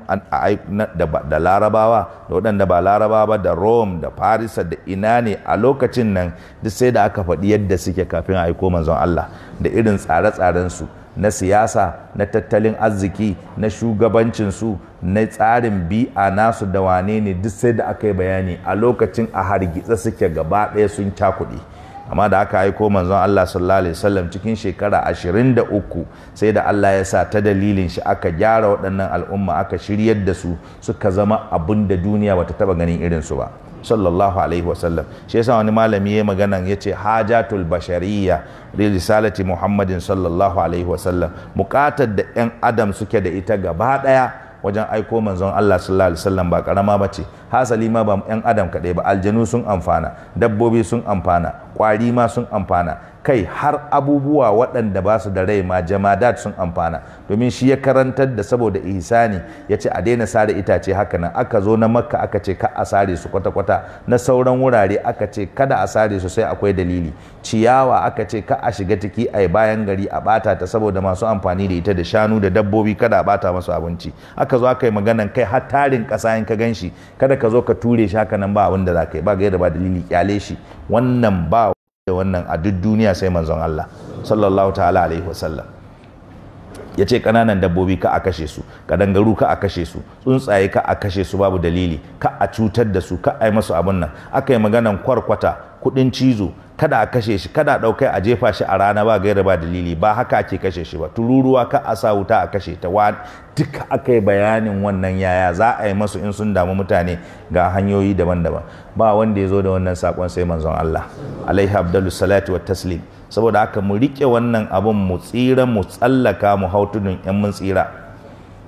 da larabawa da waɗanda ba larabawa da rome da farisa da ina ne a lokacin nan duk sai da aka faɗi yadda suke kafin a aiko manzon Allah da irin tsare-tsarensu na siyasa na tattalin arziki na shugabancinsu na tsarin bi'a nasu da wane ne duk sai da aka yi bayani a lokacin a hargitsa suke gaba ɗaya sun cakuɗe amma da aka aiko manzon Allah sallallahu alaihi wasallam cikin shekara 23 sai da Allah ya sa ta dalilin shi aka gyara waɗannan al'umma aka shiryar da su suka zama abin da duniya bata taba ganin irin su ba sallallahu alaihi wasallam shi yasa wani malami ya magana ya ce hajatul bashariyya risalati muhammadin sallallahu alaihi wasallam bukatar da yan adam suke da ita gaba daya wajen aiko manzon Allah sallallahu alaihi wasallam ba karama bace hasali ma ba yan adam kaɗai ba aljanu sun amfana dabbobi sun amfana kwari ma sun amfana kai har abubuwa waɗanda ba su da rai ma jamadat sun amfana domin shi ya karantar da saboda ihsani ya ce a daina sare itace haka nan aka zo na makka aka ce ka a sare su kwata-kwata na sauran wurare aka ce kada a sare su sai akwai dalili ciyawa aka ce ka a shiga ciki a bayan gari a bata ta saboda masu amfani da ita da shanu da dabbobi kada a bata masu abinci aka zo aka yi maganan kai har tarin ƙasa in ka gan shi kada ka zo ka ture shi haka nan ba abin da za ka yi ba gaira ba dalili kyale shi wannan ba da wannan a duk duniya sai manzon Allah sallallahu ta'ala alaihi wasallam ya ce ƙananan dabbobi ka a kashe su kadangaru ka a kashe su tsuntsaye ka a kashe su babu dalili ka a cutar da su ka a yi masu abin nan aka yi maganan kwarkwata kuɗin cizo kada a kashe shi kada a ɗaukai a jefa shi a rana ba gaira ba dalili ba haka ake kashe shi ba tururuwa ka a sa wuta a kashe ta wa duka aka yi bayanin wannan yaya za a yi masu in sun damu mutane ga hanyoyi daban-daban ba wanda ya zo da wannan sakon sai manzon Allah alaihi abdullu salatu wa taslim saboda haka mu rike wannan abun mu tsira mu tsallaka mu hau tudun yan mun tsira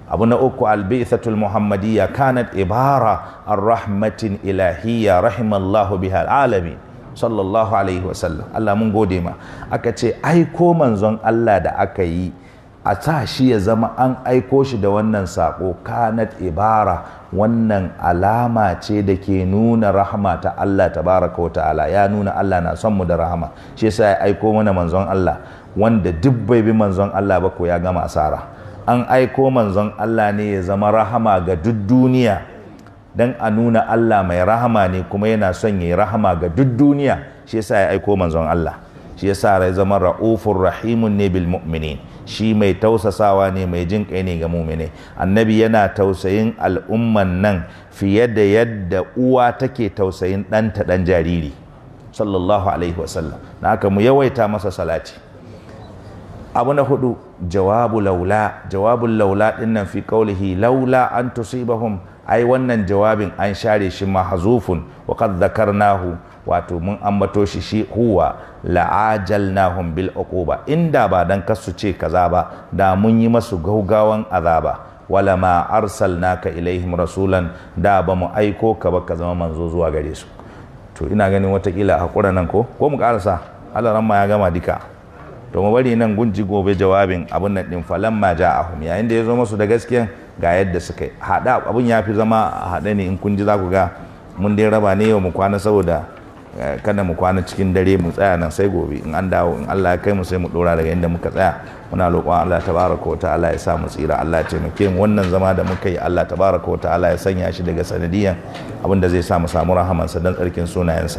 abu na uku albi'thatul muhammadiyya kanat ibara ar-rahmatin ilahiyya rahimallahu biha alamin sallallahu alaihi wasallam Allah mun gode ma aka ce aiko manzon Allah da aka yi a sa shi ya zama an aiko shi da wannan sako kanat ibara wannan alama ce da ke nuna rahama ta Allah tabaraka wa ta'ala ya nuna Allah na son mu da rahama shi yasa ya aiko mana manzon Allah wanda duk bai bi manzon Allah ba ko ya gama asara an aiko manzon Allah ne ya zama rahama ga duk duniya dan a nuna Allah mai rahama ne kuma yana son ya yi rahama ga duk duniya shi yasa ya aiko manzon Allah shi yasa rai zama ra'ufur rahimun ne bil mu'minin shi mai tausasawa ne mai jin kai ne ga mu'mini annabi yana tausayin al'umman nan fiye da yadda uwa take tausayin ɗanta ɗan jariri sallallahu alaihi wasallam na haka mu yawaita masa salati abu na hudu jawabu laula jawabul laula dinnan fi qawlihi laula an tusibahum ai wannan jawabin an share shi mahzufun wa qad dhakarnahu wato mun ambato shi shi huwa la'ajalnahum bil uquba inda ba dan kasu ce kaza ba da mun yi masu gaugawan azaba wala ma arsalnaka ilaihim rasulan da ba mu aiko ka ba ka zama manzo zuwa gare su to ina ganin watakila hakura nan ko ko mu karasa Allah ma ya gama dika to mu bari nan gunji gobe jawabin abun nan din falamma ja'ahum yayin da ya zo musu da gaskiya ga yadda suka yi hada abun ya fi zama a haɗe ne in kun ji za ku ga mun dai raba ne yau mu kwana saboda kada mu kwana cikin dare mu tsaya nan sai gobe in an dawo in Allah ya kai mu sai mu dora daga inda muka tsaya muna roƙon Allah tabaraka wa ta'ala ya sa mu tsira Allah ya taimake mu wannan zama da muka yi Allah tabaraka wa ta'ala ya sanya shi daga sanadiyan abin da zai sa mu samu rahamansa dan tsarkin sunayensa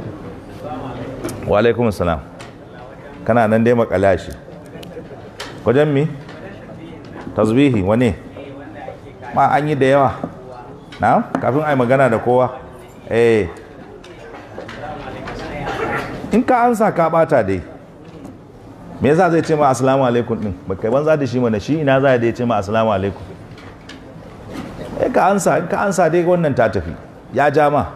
wa alaikum salam kana nan dai makala shi wajen mi tasbihi wane ma an yi da yawa na kafin a yi magana da kowa eh in ka ansa ka bata dai me yasa zai ce ma assalamu alaikum din baka banza da shi mana shi ina za ya ce ma assalamu alaikum eh ka ansa in ka ansa dai wannan ta tafi ya ja ma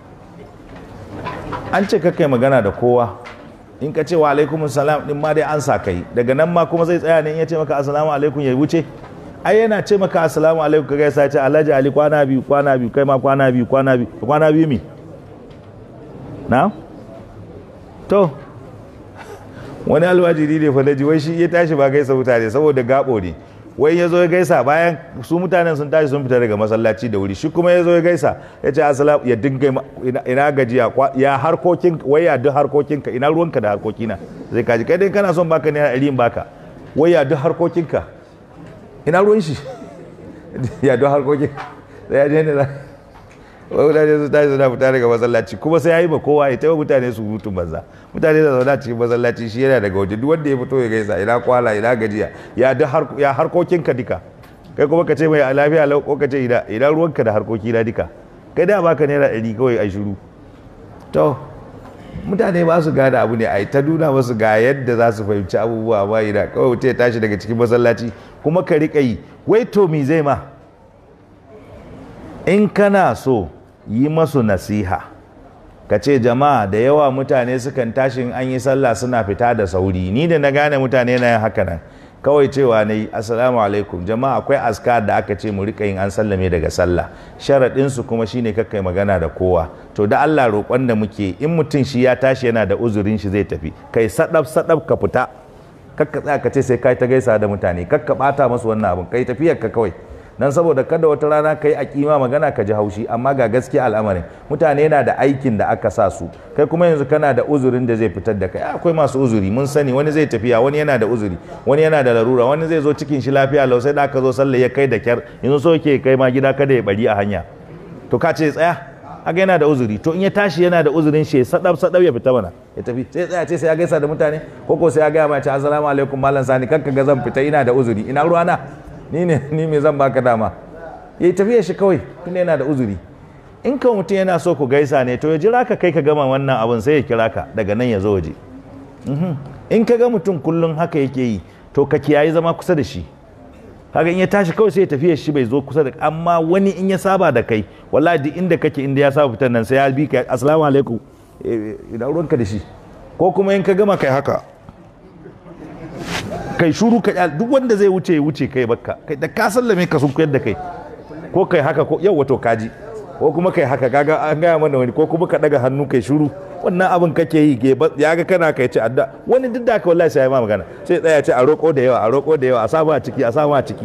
an ce kai magana da kowa in ka ce wa alaikum salam din ma dai ansa kai daga nan ma kuma zai tsaya ne in ya ce maka assalamu alaikum ya wuce ai yana ce maka assalamu alaikum ka gaisa ce alhaji ali kwana biyu kwana biyu kai ma kwana biyu kwana biyu kwana biyu mi na to wani alwajiri ne fa wai shi ya tashi ba gaisa mutane saboda gabo ne wai ya zo ya gaisa bayan su mutanen sun tashi sun fita daga masallaci da wuri shi kuma ya zo ya gaisa ya ce assalamu ya dinga ina gajiya ya harkokin wai ya duk harkokinka ina ruwanka da harkokina zai kaji kai dai kana son baka ne a ɗari baka wai ya duk harkokinka ina ruwan shi ya duk harkokin sai ya je ne na wai mutane su tashi suna fita daga masallaci kuma sai ya yi ma kowa ya taimaka mutane su hutun banza mutane da zauna cikin masallaci shi yana daga waje duk wanda ya fito ya gaisa ina kwala ina gajiya ya duk ya harkokinka duka kai kuma ka ce mai lafiya lau ko ka ce ina ina ruwanka da harkoki na duka kai da baka naira ɗari kawai a shiru to mutane ba su gane abu ne a ta nuna masu ga yadda za su fahimci abubuwa ba ina kawai mutum ya tashi daga cikin masallaci kuma ka riƙa yi wai to mi zai ma in kana so yi masu nasiha ka ce jama'a da yawa mutane sukan tashi an yi sallah suna fita da sauri ni da na gane mutane na yin haka nan kawai cewa na yi assalamu alaikum jama'a akwai askar da aka ce mu rika yin an sallame daga sallah sharaɗinsu kuma shine kakkai magana da kowa to da Allah roƙon da muke in mutum shi ya tashi yana da uzurin shi zai tafi kai sadaf sadaf ka fita kakka tsaya ka ce sai kai ta gaisa da mutane kakka bata masu wannan abun kai tafiyar ka kawai dan saboda kada wata rana kai a kima magana ka ji haushi amma ga gaskiya al'amarin mutane na da aikin da aka sa su kai kuma yanzu kana da uzurin da zai fitar da kai akwai masu uzuri mun sani wani zai tafiya wani yana da uzuri wani yana da larura wani zai zo cikin shi lafiya lau sai da aka zo sallah ya kai da kyar yanzu so ke kai ma gida kada ya bari a hanya to ka ce tsaya haka yana da uzuri to in ya tashi yana da uzurin shi sadab sadab ya fita mana ya tafi sai tsaya ce sai ya gaisa da mutane ko ko sai ya gaya ma ce assalamu alaikum mallam sani kanka ga zan fita ina da uzuri ina ruwana ni ne ni me zan baka dama ya yi tafiya shi kawai tunda yana da uzuri in ka mutum yana so ku gaisa ne to ya jira ka kai ka gama wannan abin sai ya kira ka daga nan ya zo waje in ka ga mutum kullum haka yake yi to ka kiyayi zama kusa da shi haka in ya tashi kawai sai ya tafiya shi bai zo kusa da amma wani in ya saba da kai wallahi duk inda kake inda ya saba fitan nan sai ya bi ka assalamu alaikum ina ruwanka da shi ko kuma in ka gama kai haka kai shuru ka kyal- duk wanda zai wuce ya wuce kai bakka kai da ka sallame ka sun da kai ko kai haka ko yau wato kaji ko kuma kai haka kaga an gaya mana wani ko kuma ka daga hannu kai shuru wannan abin kake yi ke ba- ya ga kana kai ce adda wani duk da haka wallahi sai ya ma magana sai tsaya ce a roƙo da yawa a roƙo da yawa a samu a ciki a samu a ciki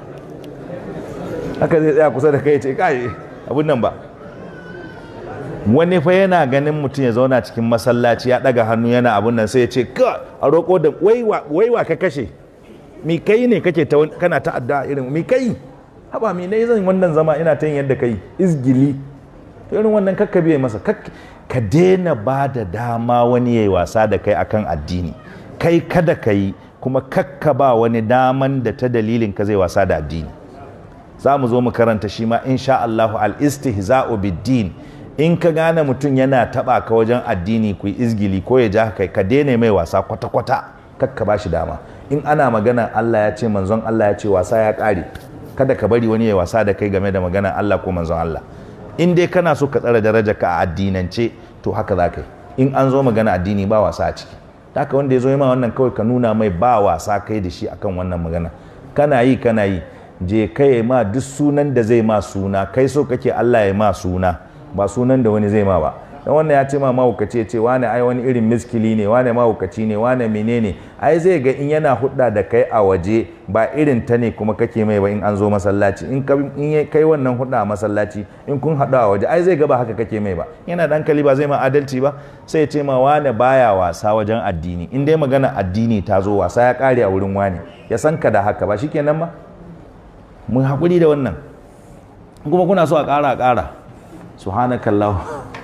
haka zai tsaya kusa da kai ya ce kai abin nan ba wani fa yana ganin mutum ya zauna cikin masallaci ya daga hannu yana abun nan sai ya ce ka a roƙo da waiwa waiwa ka kashe mi kai ne kake ta wani- kana ta adda irin mi kai haba mi ne zan wannan zama ina ta yin yadda kai izgili to irin wannan kakka biye masa kak- ka daina ba da dama wani yayi wasa da kai akan addini kai kada ka yi kuma kakka ba wani daman da ta dalilin ka zai wasa da addini za mu zo mu karanta shi ma insha Allahu al-istihza'u bid-din in ka gane mutum yana taba ka wajen addini ku yi izgili ko ya ja kai ka daina mai wasa kwata-kwata kakka ba shi dama in ana magana Allah ya ce manzon Allah ya ce wasa ya kare kada ka bari wani ya wasa da kai game da magana Allah ko manzon Allah in dai kana so ka tsara daraja ka a addinance to haka za ka yi in an zo magana addini ba wasa a ciki haka wanda ya zo yi ma wannan kawai ka nuna mai ba wasa kai da shi akan wannan magana kana yi kana yi je kai ma duk sunan da zai ma suna kai so kake Allah ya ma suna ba sunan da wani zai ma ba dan wannan ya ce ma mahaukaci ya ce wane ai wani irin miskili ne wane mahaukaci ne wane menene ai zai ga in yana hudda da kai a waje ba irin ta ne kuma kake mai ba in an zo masallaci in ka in ya kai wannan hudda a masallaci in kun haɗu a waje ai zai ga ba haka kake mai ba yana da hankali ba zai ma adalci ba sai ya ce ma wane baya wasa wajen addini in dai magana addini ta zo wasa ya kare a wurin wane ya san ka da haka ba shikenan ba mun haƙuri da wannan kuma kuna so a ƙara a ƙara subhanakallahu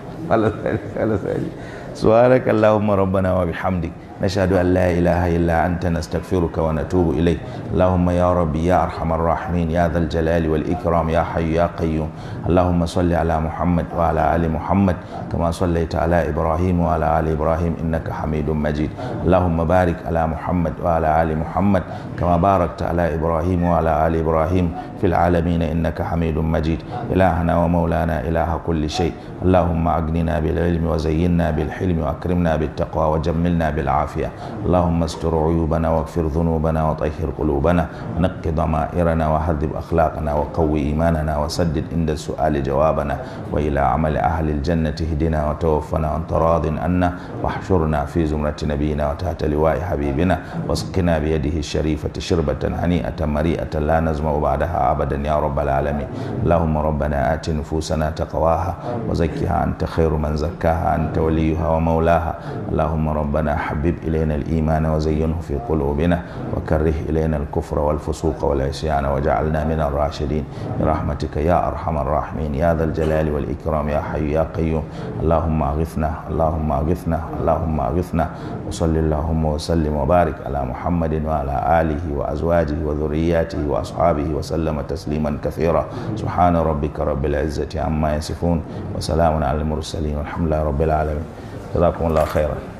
subhanakallahumma rabbana wa bihamdik نشهد أن لا إله إلا أنت نستغفرك ونتوب إليك اللهم يا ربي يا أرحم الراحمين يا ذا الجلال والإكرام يا حي يا قيوم اللهم صل على محمد وعلى آل محمد كما صليت على إبراهيم وعلى آل إبراهيم إنك حميد مجيد اللهم بارك على محمد وعلى آل محمد كما باركت على إبراهيم وعلى آل إبراهيم في العالمين إنك حميد مجيد إلهنا ومولانا إله كل شيء اللهم أغننا بالعلم وزينا بالحلم وأكرمنا بالتقوى وجملنا بالعافية اللهم استر عيوبنا واغفر ذنوبنا وطهر قلوبنا ونق ضمائرنا وهذب أخلاقنا وقوي إيماننا وسدد عند السؤال جوابنا وإلى عمل أهل الجنة اهدنا وتوفنا وأنت راض عنا واحشرنا في زمرة نبينا وتحت لواء حبيبنا واسقنا بيده الشريفة شربة هنيئة مريئة لا نزمع بعدها أبدا يا رب العالمين اللهم ربنا آت نفوسنا تقواها وزكها أنت خير من زكاها أنت وليها ومولاها اللهم ربنا حبب إلينا الإيمان وزينه في قلوبنا وكره إلينا الكفر والفسوق والعصيان وجعلنا من الراشدين برحمتك يا أرحم الراحمين يا ذا الجلال والإكرام يا حي يا قيوم اللهم أغثنا اللهم أغثنا اللهم أغثنا وصل اللهم وسلم وبارك على محمد وعلى آله وأزواجه وذرياته وأصحابه وسلم تسليما كثيرا سبحان ربك رب العزة عما يصفون وسلام على المرسلين والحمد لله رب العالمين جزاكم الله خيرا